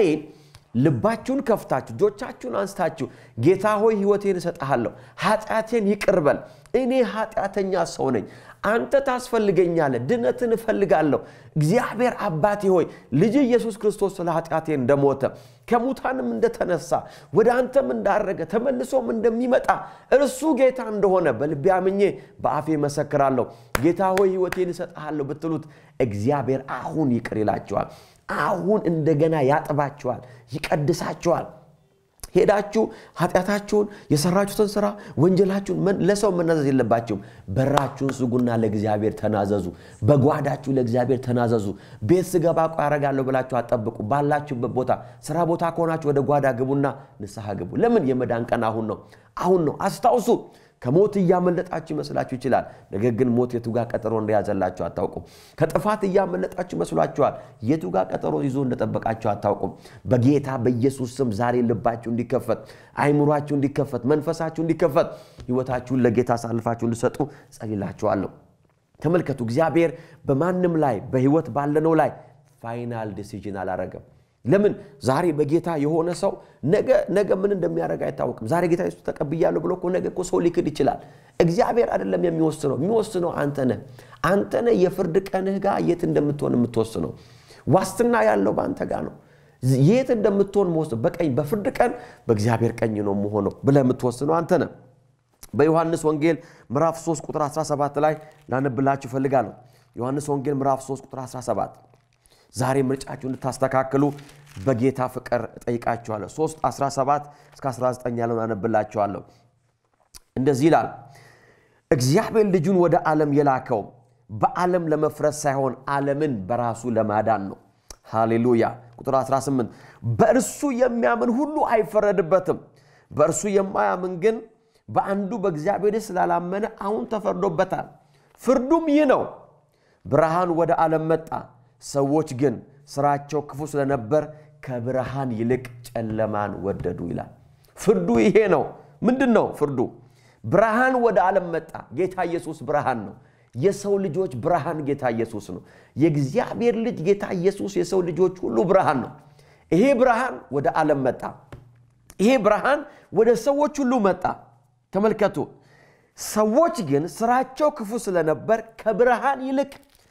ልባችሁን ከፍታችሁ እጆቻችሁን አንስታችሁ ጌታ ሆይ ሕይወቴን እሰጥሃለሁ፣ ኃጢአቴን ይቅር በል፣ እኔ ኃጢአተኛ ሰው ነኝ፣ አንተ ታስፈልገኛለህ፣ ድነትን እፈልጋለሁ። እግዚአብሔር አባቴ ሆይ ልጅ ኢየሱስ ክርስቶስ ስለ ኃጢአቴ እንደሞተ ከሙታንም እንደተነሳ ወደ አንተም እንዳረገ ተመልሶም እንደሚመጣ እርሱ ጌታ እንደሆነ በልቤ አምኜ በአፌ መሰክራለሁ። ጌታ ሆይ ሕይወቴን እሰጥሃለሁ ብትሉት እግዚአብሔር አሁን ይቅር ይላቸዋል። አሁን እንደገና ያጥባችኋል፣ ይቀድሳችኋል። ሄዳችሁ ኃጢአታችሁን የሰራችሁትን ስራ ወንጀላችሁን ለሰው መናዘዝ የለባችሁም። በራችሁን ስጉና ለእግዚአብሔር ተናዘዙ። በጓዳችሁ ለእግዚአብሔር ተናዘዙ። ቤት ስገባ ቆይ አደርጋለሁ ብላችሁ አጠብቁ። ባላችሁበት ቦታ ስራ ቦታ ከሆናችሁ ወደ ጓዳ ግቡና ንስሐ ግቡ። ለምን? የመዳን ቀን አሁን ነው። አሁን ነው። አስታውሱ። ከሞት እያመለጣችሁ ይመስላችሁ ይችላል። ነገር ግን ሞት የቱ ጋር ቀጠሮ እንደያዘላችሁ አታውቁም። ከጥፋት እያመለጣችሁ ይመስሏችኋል። የቱ ጋር ቀጠሮ ይዞ እንደጠበቃችሁ አታውቁም። በጌታ በኢየሱስ ስም ዛሬ ልባችሁ እንዲከፈት፣ አይምሯችሁ እንዲከፈት፣ መንፈሳችሁ እንዲከፈት፣ ሕይወታችሁን ለጌታ አሳልፋችሁ እንዲሰጡ ጸልላችኋለሁ። ተመልከቱ፣ እግዚአብሔር በማንም ላይ በሕይወት ባለነው ላይ ፋይናል ዲሲዥን አላረገም። ለምን ዛሬ በጌታ የሆነ ሰው ነገ ምን እንደሚያደርግ አይታወቅም። ዛሬ ጌታ ኢየሱስ ተቀብያለሁ ብሎ እኮ ነገ እኮ ሰው ሊክድ ይችላል። እግዚአብሔር አይደለም የሚወስነው፣ የሚወስነው አንተ ነህ። አንተ ነህ የፍርድ ቀንህ ጋር የት እንደምትሆን የምትወስነው። ዋስትና ያለው በአንተ ጋር ነው። የት እንደምትሆን መወስነው በቀኝ በፍርድ ቀን በእግዚአብሔር ቀኝ ነው የምሆነው ብለህ የምትወስነው አንተ ነህ። በዮሐንስ ወንጌል ምዕራፍ 3 ቁጥር 17 ላይ ላነብላችሁ እፈልጋለሁ። ዮሐንስ ወንጌል ምዕራፍ 3 ቁጥር 17 ዛሬ ምርጫችሁ እንድታስተካክሉ በጌታ ፍቅር እጠይቃችኋለሁ። 3 17 እስከ 19 ያለውን አነብላችኋለሁ። እንደዚህ ይላል፣ እግዚአብሔር ልጁን ወደ ዓለም የላከው በዓለም ለመፍረስ ሳይሆን ዓለምን በራሱ ለማዳን ነው። ሃሌሉያ። ቁጥር 18 በእርሱ የሚያምን ሁሉ አይፈረድበትም። በእርሱ የማያምን ግን በአንዱ በእግዚአብሔር ስላላመነ አሁን ተፈርዶበታል። ፍርዱም ይህ ነው፣ ብርሃን ወደ ዓለም መጣ ሰዎች ግን ስራቸው ክፉ ስለነበር ከብርሃን ይልቅ ጨለማን ወደዱ ይላል። ፍርዱ ይሄ ነው። ምንድን ነው ፍርዱ? ብርሃን ወደ ዓለም መጣ። ጌታ ኢየሱስ ብርሃን ነው። የሰው ልጆች ብርሃን ጌታ ኢየሱስ ነው። የእግዚአብሔር ልጅ ጌታ ኢየሱስ የሰው ልጆች ሁሉ ብርሃን ነው። ይሄ ብርሃን ወደ ዓለም መጣ። ይሄ ብርሃን ወደ ሰዎች ሁሉ መጣ። ተመልከቱ። ሰዎች ግን ስራቸው ክፉ ስለነበር ከብርሃን ይልቅ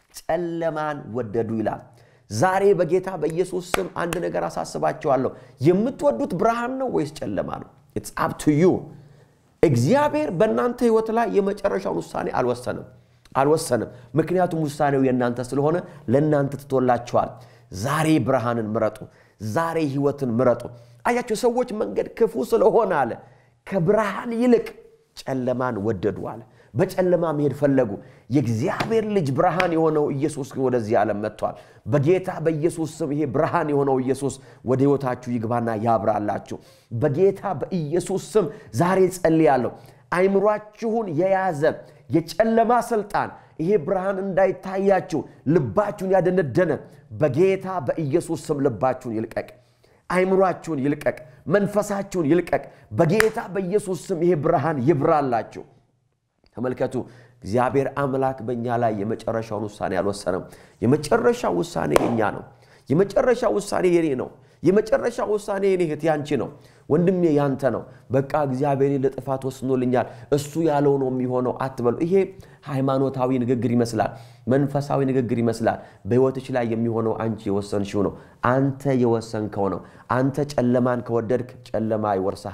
ጨለማን ወደዱ ይላል። ዛሬ በጌታ በኢየሱስ ስም አንድ ነገር አሳስባቸዋለሁ። የምትወዱት ብርሃን ነው ወይስ ጨለማ ነው? ኢትስ አፕ ቱ ዩ። እግዚአብሔር በእናንተ ህይወት ላይ የመጨረሻውን ውሳኔ አልወሰንም አልወሰንም። ምክንያቱም ውሳኔው የእናንተ ስለሆነ ለእናንተ ትቶላችኋል። ዛሬ ብርሃንን ምረጡ። ዛሬ ህይወትን ምረጡ። አያቸው ሰዎች መንገድ ክፉ ስለሆነ አለ ከብርሃን ይልቅ ጨለማን ወደዱ አለ። በጨለማ መሄድ ፈለጉ። የእግዚአብሔር ልጅ ብርሃን የሆነው ኢየሱስ ግን ወደዚህ ዓለም መጥቷል። በጌታ በኢየሱስ ስም ይሄ ብርሃን የሆነው ኢየሱስ ወደ ህይወታችሁ ይግባና ያብራላችሁ። በጌታ በኢየሱስ ስም ዛሬ ጸልያለሁ። አይምሯችሁን የያዘ የጨለማ ስልጣን ይሄ ብርሃን እንዳይታያችሁ ልባችሁን ያደነደነ በጌታ በኢየሱስ ስም ልባችሁን ይልቀቅ። አይምሯችሁን ይልቀቅ። መንፈሳችሁን ይልቀቅ። በጌታ በኢየሱስ ስም ይሄ ብርሃን ይብራላችሁ። ተመልከቱ፣ እግዚአብሔር አምላክ በእኛ ላይ የመጨረሻውን ውሳኔ አልወሰነም። የመጨረሻ ውሳኔ የኛ ነው። የመጨረሻ ውሳኔ የኔ ነው። የመጨረሻ ውሳኔ የኔ እህት ያንቺ ነው። ወንድሜ ያንተ ነው። በቃ እግዚአብሔር ለጥፋት ወስኖልኛል፣ እሱ ያለው ነው የሚሆነው አትበሉ። ይሄ ሃይማኖታዊ ንግግር ይመስላል፣ መንፈሳዊ ንግግር ይመስላል። በሕይወትሽ ላይ የሚሆነው አንቺ የወሰንሽው ነው። አንተ የወሰንከው ነው። አንተ ጨለማን ከወደድክ ጨለማ ይወርስሃል።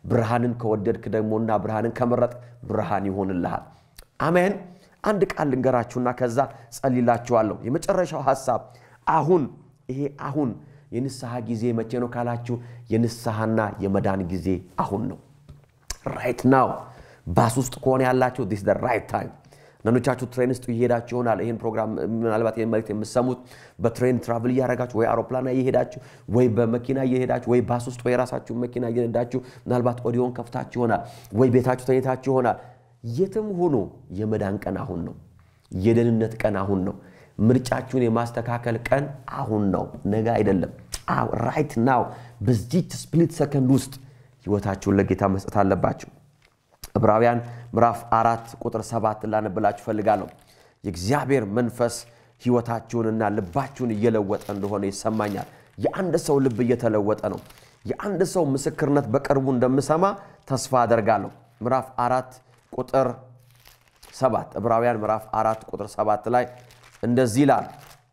ብርሃንን ከወደድክ ደግሞና ብርሃንን ከመረጥ ብርሃን ይሆንልሃል። አሜን። አንድ ቃል ልንገራችሁና ከዛ ጸልላችኋለሁ። የመጨረሻው ሐሳብ አሁን ይሄ አሁን የንስሐ ጊዜ መቼ ነው ካላችሁ፣ የንስሐና የመዳን ጊዜ አሁን ነው። ራይት ናው። ባስ ውስጥ ከሆነ ያላችሁ ዲስ ራይት ታይም። አንዳንዶቻችሁ ትሬን ውስጥ እየሄዳችሁ ይሆናል። ይህን ፕሮግራም ምናልባት ይህን መልዕክት የምሰሙት በትሬን ትራቭል እያደረጋችሁ ወይ አውሮፕላን እየሄዳችሁ ወይ በመኪና እየሄዳችሁ ወይ ባስ ውስጥ ወይ የራሳችሁ መኪና እየነዳችሁ ምናልባት ኦዲዮን ከፍታችሁ ይሆናል ወይ ቤታችሁ ተኝታችሁ ይሆናል። የትም ሆኖ የመዳን ቀን አሁን ነው። የደህንነት ቀን አሁን ነው። ምርጫችሁን የማስተካከል ቀን አሁን ነው፣ ነገ አይደለም። ራይት ናው። በዚች ስፕሊት ሰከንድ ውስጥ ህይወታችሁን ለጌታ መስጠት አለባችሁ። ዕብራውያን ምዕራፍ አራት ቁጥር ሰባት ላነብላችሁ ፈልጋለሁ። የእግዚአብሔር መንፈስ ህይወታችሁንና ልባችሁን እየለወጠ እንደሆነ ይሰማኛል። የአንድ ሰው ልብ እየተለወጠ ነው። የአንድ ሰው ምስክርነት በቅርቡ እንደምሰማ ተስፋ አደርጋለሁ። ምዕራፍ አራት ቁጥር ሰባት ዕብራውያን ምዕራፍ አራት ቁጥር ሰባት ላይ እንደዚህ ይላል።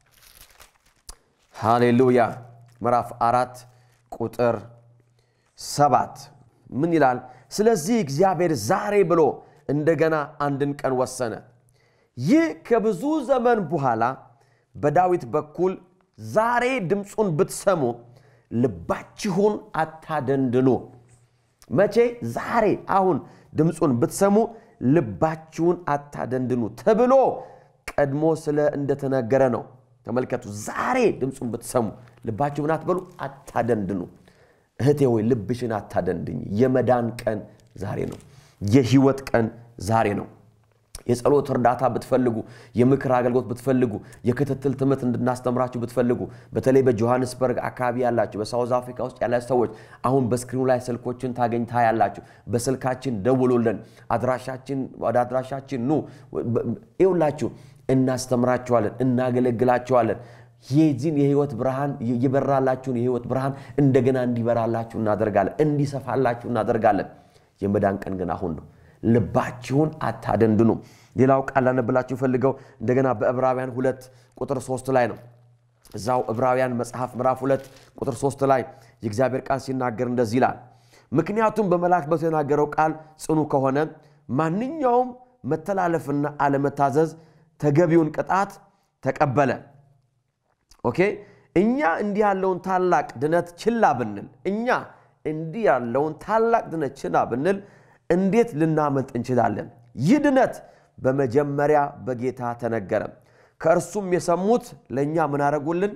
ሃሌሉያ። ምዕራፍ አራት ቁጥር ሰባት ምን ይላል? ስለዚህ እግዚአብሔር ዛሬ ብሎ እንደገና አንድን ቀን ወሰነ። ይህ ከብዙ ዘመን በኋላ በዳዊት በኩል ዛሬ ድምፁን ብትሰሙ ልባችሁን አታደንድኑ። መቼ? ዛሬ አሁን ድምፁን ብትሰሙ ልባችሁን አታደንድኑ ተብሎ ቀድሞ ስለ እንደተነገረ ነው። ተመልከቱ። ዛሬ ድምፁን ብትሰሙ ልባችሁን አትበሉ፣ አታደንድኑ። እህቴ ወይ ልብሽን አታደንድኝ። የመዳን ቀን ዛሬ ነው። የህይወት ቀን ዛሬ ነው። የጸሎት እርዳታ ብትፈልጉ፣ የምክር አገልግሎት ብትፈልጉ፣ የክትትል ትምህርት እንድናስተምራችሁ ብትፈልጉ፣ በተለይ በጆሃንስበርግ አካባቢ ያላችሁ፣ በሳውዝ አፍሪካ ውስጥ ያላችሁ ሰዎች አሁን በስክሪኑ ላይ ስልኮችን ታገኝታ ያላችሁ፣ በስልካችን ደውሉልን። አድራሻችን ወደ አድራሻችን ኑ። ይውላችሁ እናስተምራችኋለን፣ እናገለግላችኋለን። የዚህን የህይወት ብርሃን የበራላችሁን የህይወት ብርሃን እንደገና እንዲበራላችሁ እናደርጋለን፣ እንዲሰፋላችሁ እናደርጋለን። የመዳን ቀን ግን አሁን ነው። ልባችሁን አታደንድኑ። ሌላው ቃል ላነብላችሁ ፈልገው እንደገና በዕብራውያን ሁለት ቁጥር ሶስት ላይ ነው። እዛው ዕብራውያን መጽሐፍ ምዕራፍ ሁለት ቁጥር ሶስት ላይ የእግዚአብሔር ቃል ሲናገር እንደዚህ ይላል። ምክንያቱም በመልአክ በተናገረው ቃል ጽኑ ከሆነ ማንኛውም መተላለፍና አለመታዘዝ ተገቢውን ቅጣት ተቀበለ። ኦኬ እኛ እንዲህ ያለውን ታላቅ ድነት ችላ ብንል እኛ እንዲህ ያለውን ታላቅ ድነት ችላ ብንል እንዴት ልናመልጥ እንችላለን? ይህ ድነት በመጀመሪያ በጌታ ተነገረ። ከእርሱም የሰሙት ለእኛ ምን አረጉልን?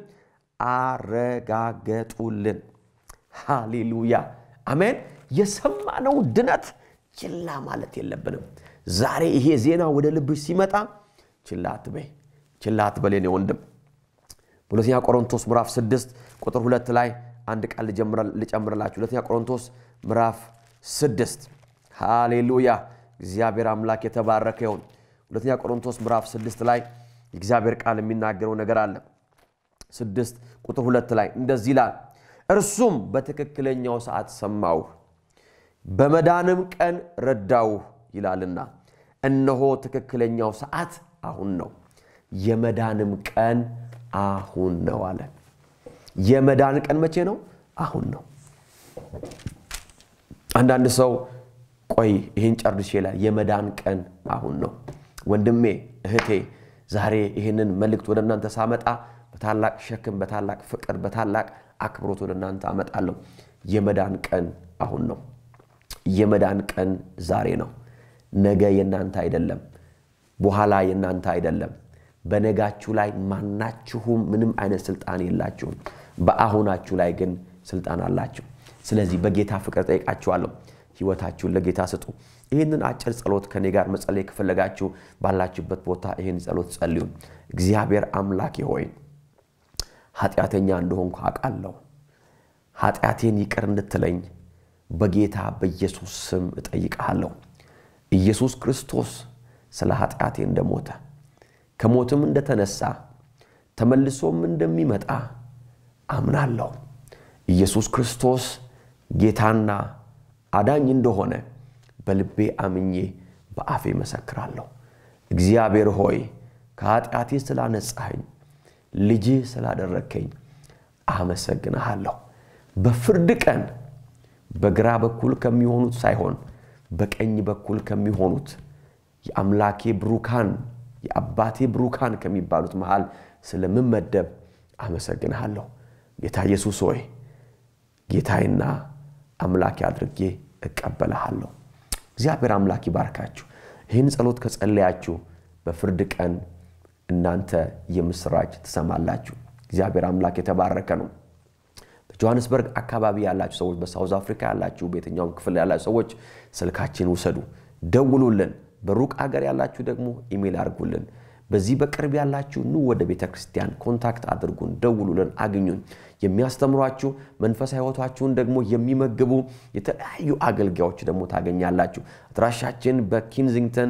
አረጋገጡልን። ሃሌሉያ አሜን። የሰማነውን ድነት ችላ ማለት የለብንም። ዛሬ ይሄ ዜና ወደ ልብሽ ሲመጣ ችላ አትበይ፣ ችላ አትበል የኔ ወንድም። በሁለተኛ ቆሮንቶስ ምዕራፍ 6 ቁጥር ሁለት ላይ አንድ ቃል ልጨምርላችሁ። ሁለተኛ ቆሮንቶስ ምዕራፍ 6 ሃሌሉያ እግዚአብሔር አምላክ የተባረከ ይሁን። ሁለተኛ ቆሮንቶስ ምዕራፍ 6 ላይ የእግዚአብሔር ቃል የሚናገረው ነገር አለ። 6 ቁጥር ሁለት ላይ እንደዚህ ይላል፣ እርሱም በትክክለኛው ሰዓት ሰማውህ፣ በመዳንም ቀን ረዳውህ ይላልና፣ እነሆ ትክክለኛው ሰዓት አሁን ነው፣ የመዳንም ቀን አሁን ነው አለ። የመዳን ቀን መቼ ነው? አሁን ነው። አንዳንድ ሰው ቆይ ይህን ጨርሼ ይላል። የመዳን ቀን አሁን ነው። ወንድሜ እህቴ፣ ዛሬ ይህንን መልእክት ወደ እናንተ ሳመጣ በታላቅ ሸክም፣ በታላቅ ፍቅር፣ በታላቅ አክብሮት ወደ እናንተ አመጣለሁ። የመዳን ቀን አሁን ነው። የመዳን ቀን ዛሬ ነው። ነገ የእናንተ አይደለም። በኋላ የእናንተ አይደለም። በነጋችሁ ላይ ማናችሁም ምንም አይነት ስልጣን የላችሁም። በአሁናችሁ ላይ ግን ስልጣን አላችሁ። ስለዚህ በጌታ ፍቅር ጠይቃችኋለሁ፣ ህይወታችሁን ለጌታ ስጡ። ይህንን አጭር ጸሎት ከኔ ጋር መጸለይ ከፈለጋችሁ ባላችሁበት ቦታ ይህን ጸሎት ጸልዩ። እግዚአብሔር አምላኬ ሆይ ኃጢአተኛ እንደሆንኩ አውቃለሁ። ኃጢአቴን ይቅር እንድትለኝ በጌታ በኢየሱስ ስም እጠይቅሃለሁ። ኢየሱስ ክርስቶስ ስለ ኃጢአቴ እንደሞተ ከሞትም እንደተነሳ ተመልሶም እንደሚመጣ አምናለሁ። ኢየሱስ ክርስቶስ ጌታና አዳኝ እንደሆነ በልቤ አምኜ በአፌ መሰክራለሁ። እግዚአብሔር ሆይ ከኃጢአቴ ስላነጻኸኝ፣ ልጅህ ስላደረግከኝ አመሰግንሃለሁ። በፍርድ ቀን በግራ በኩል ከሚሆኑት ሳይሆን በቀኝ በኩል ከሚሆኑት የአምላኬ ብሩካን የአባቴ ብሩካን ከሚባሉት መሃል ስለምመደብ አመሰግንሃለሁ። ጌታ ኢየሱስ ሆይ ጌታዬና አምላኬ አድርጌ እቀበልሃለሁ። እግዚአብሔር አምላክ ይባርካችሁ። ይህን ጸሎት ከጸለያችሁ በፍርድ ቀን እናንተ የምስራች ትሰማላችሁ። እግዚአብሔር አምላክ የተባረከ ነው። በጆሃንስበርግ አካባቢ ያላችሁ ሰዎች፣ በሳውዝ አፍሪካ ያላችሁ፣ በየትኛውም ክፍል ያላችሁ ሰዎች ስልካችን ውሰዱ፣ ደውሉልን። በሩቅ አገር ያላችሁ ደግሞ ኢሜል አድርጉልን። በዚህ በቅርብ ያላችሁ ኑ ወደ ቤተ ክርስቲያን ኮንታክት አድርጉን፣ ደውሉልን፣ አግኙን። የሚያስተምሯችሁ መንፈሳዊ ሕይወታችሁን ደግሞ የሚመግቡ የተለያዩ አገልጋዮች ደግሞ ታገኛላችሁ። አድራሻችን በኪንዚንግተን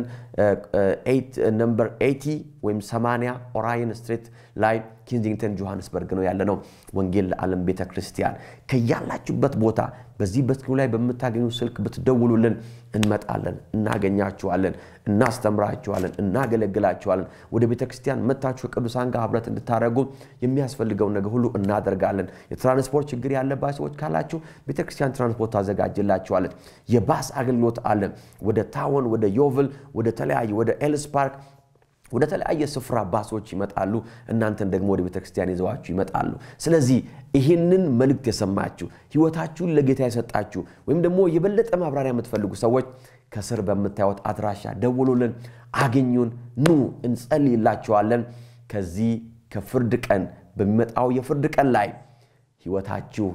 ነምበር 80 ወይም 80 ኦራየን ስትሪት ላይ ኪንዚንግተን ጆሃንስበርግ ነው ያለነው። ወንጌል ለዓለም ቤተ ክርስቲያን ከያላችሁበት ቦታ በዚህ በስክሪኑ ላይ በምታገኙ ስልክ ብትደውሉልን እንመጣለን፣ እናገኛችኋለን፣ እናስተምራችኋለን፣ እናገለግላችኋለን። ወደ ቤተ ክርስቲያን መታችሁ ከቅዱሳን ጋር ህብረት እንድታደርጉ የሚያስፈልገውን ነገር ሁሉ እናደርጋለን። የትራንስፖርት ችግር ያለባቸው ሰዎች ካላችሁ ቤተ ክርስቲያን ትራንስፖርት ታዘጋጅላችኋለን። የባስ አገልግሎት አለን። ወደ ታወን፣ ወደ ዮቭል፣ ወደ ተለያዩ ወደ ኤልስ ፓርክ ወደ ተለያየ ስፍራ ባሶች ይመጣሉ። እናንተን ደግሞ ወደ ቤተ ክርስቲያን ይዘዋችሁ ይመጣሉ። ስለዚህ ይህንን መልእክት የሰማችሁ ህይወታችሁን ለጌታ የሰጣችሁ ወይም ደግሞ የበለጠ ማብራሪያ የምትፈልጉ ሰዎች ከስር በምታዩት አድራሻ ደውሉልን፣ አግኙን፣ ኑ እንጸልይላችኋለን። ከዚህ ከፍርድ ቀን በሚመጣው የፍርድ ቀን ላይ ህይወታችሁ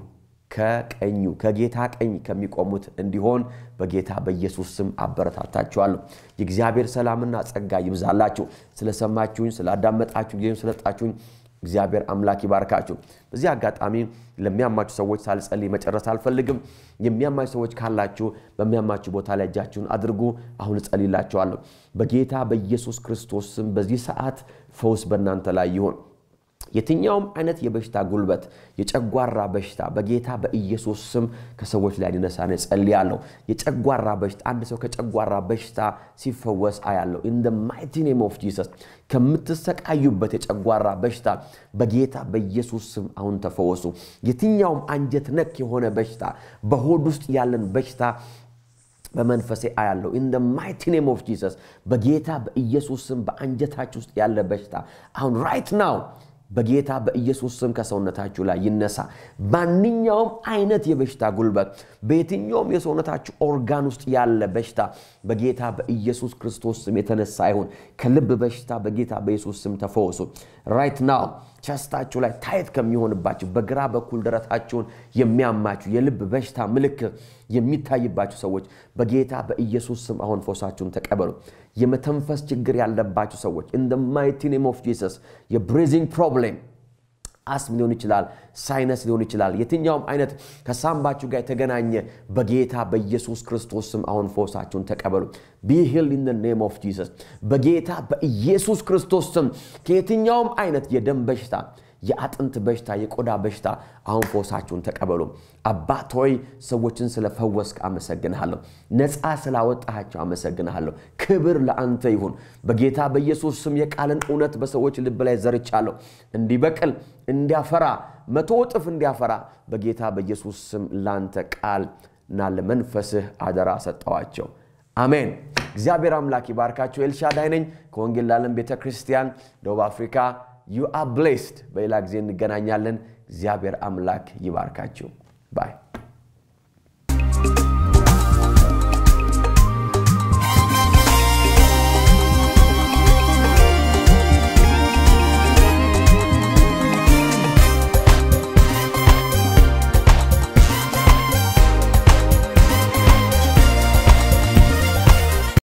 ከቀኙ ከጌታ ቀኝ ከሚቆሙት እንዲሆን በጌታ በኢየሱስ ስም አበረታታችኋለሁ። የእግዚአብሔር ሰላምና ጸጋ ይብዛላችሁ። ስለሰማችሁኝ፣ ስላዳመጣችሁ፣ ጊዜም ስለጣችሁኝ እግዚአብሔር አምላክ ይባርካችሁ። በዚህ አጋጣሚ ለሚያማችሁ ሰዎች ሳልጸልይ መጨረስ አልፈልግም። የሚያማችሁ ሰዎች ካላችሁ በሚያማችሁ ቦታ ላይ እጃችሁን አድርጉ። አሁን እጸልይላችኋለሁ። በጌታ በኢየሱስ ክርስቶስ ስም በዚህ ሰዓት ፈውስ በእናንተ ላይ ይሁን። የትኛውም አይነት የበሽታ ጉልበት የጨጓራ በሽታ በጌታ በኢየሱስ ስም ከሰዎች ላይ ሊነሳ ነው ጸልያለሁ። የጨጓራ በሽታ አንድ ሰው ከጨጓራ በሽታ ሲፈወስ አያለሁ። ኢን ደ ማይቲ ኔም ኦፍ ጂሰስ ከምትሰቃዩበት የጨጓራ በሽታ በጌታ በኢየሱስ ስም አሁን ተፈወሱ። የትኛውም አንጀት ነክ የሆነ በሽታ በሆድ ውስጥ ያለን በሽታ በመንፈሴ አያለሁ ኢን ደ ማይቲ ኔም ኦፍ ጂሰስ በጌታ በኢየሱስ ስም በአንጀታችሁ ውስጥ ያለ በሽታ አሁን ራይት ናው በጌታ በኢየሱስ ስም ከሰውነታችሁ ላይ ይነሳ። ማንኛውም አይነት የበሽታ ጉልበት በየትኛውም የሰውነታችሁ ኦርጋን ውስጥ ያለ በሽታ በጌታ በኢየሱስ ክርስቶስ ስም የተነሳ ይሁን። ከልብ በሽታ በጌታ በኢየሱስ ስም ተፈወሱ። ራይት ናው ቸስታችሁ ላይ ታይት ከሚሆንባችሁ በግራ በኩል ደረታችሁን የሚያማችሁ የልብ በሽታ ምልክት የሚታይባችሁ ሰዎች በጌታ በኢየሱስ ስም አሁን ፈውሳችሁን ተቀበሉ። የመተንፈስ ችግር ያለባችሁ ሰዎች ኢን ደ ማይቲ ኔም ኦፍ ጂሰስ የብሪዚንግ ፕሮብሌም አስም ሊሆን ይችላል፣ ሳይነስ ሊሆን ይችላል። የትኛውም አይነት ከሳምባችሁ ጋር የተገናኘ በጌታ በኢየሱስ ክርስቶስ ስም አሁን ፈውሳችሁን ተቀበሉ። ቢ ሂልድ ኢን ኔም ኦፍ ጂሰስ በጌታ በኢየሱስ ክርስቶስ ስም ከየትኛውም አይነት የደም በሽታ የአጥንት በሽታ፣ የቆዳ በሽታ አሁን ፈውሳችሁን ተቀበሉ። አባት ሆይ ሰዎችን ስለፈወስክ አመሰግንሃለሁ። ነፃ ስላወጣሃቸው አመሰግንሃለሁ። ክብር ለአንተ ይሁን። በጌታ በኢየሱስ ስም የቃልን እውነት በሰዎች ልብ ላይ ዘርቻለሁ። እንዲበቅል እንዲያፈራ፣ መቶ እጥፍ እንዲያፈራ በጌታ በኢየሱስ ስም ላንተ ቃል እና ለመንፈስህ አደራ ሰጠዋቸው። አሜን። እግዚአብሔር አምላክ ይባርካቸው። ኤልሻዳይ ነኝ ከወንጌል ለዓለም ቤተ ክርስቲያን ደቡብ አፍሪካ ዩ አር ብሌስድ። በሌላ ጊዜ እንገናኛለን። እግዚአብሔር አምላክ ይባርካችሁ ባይ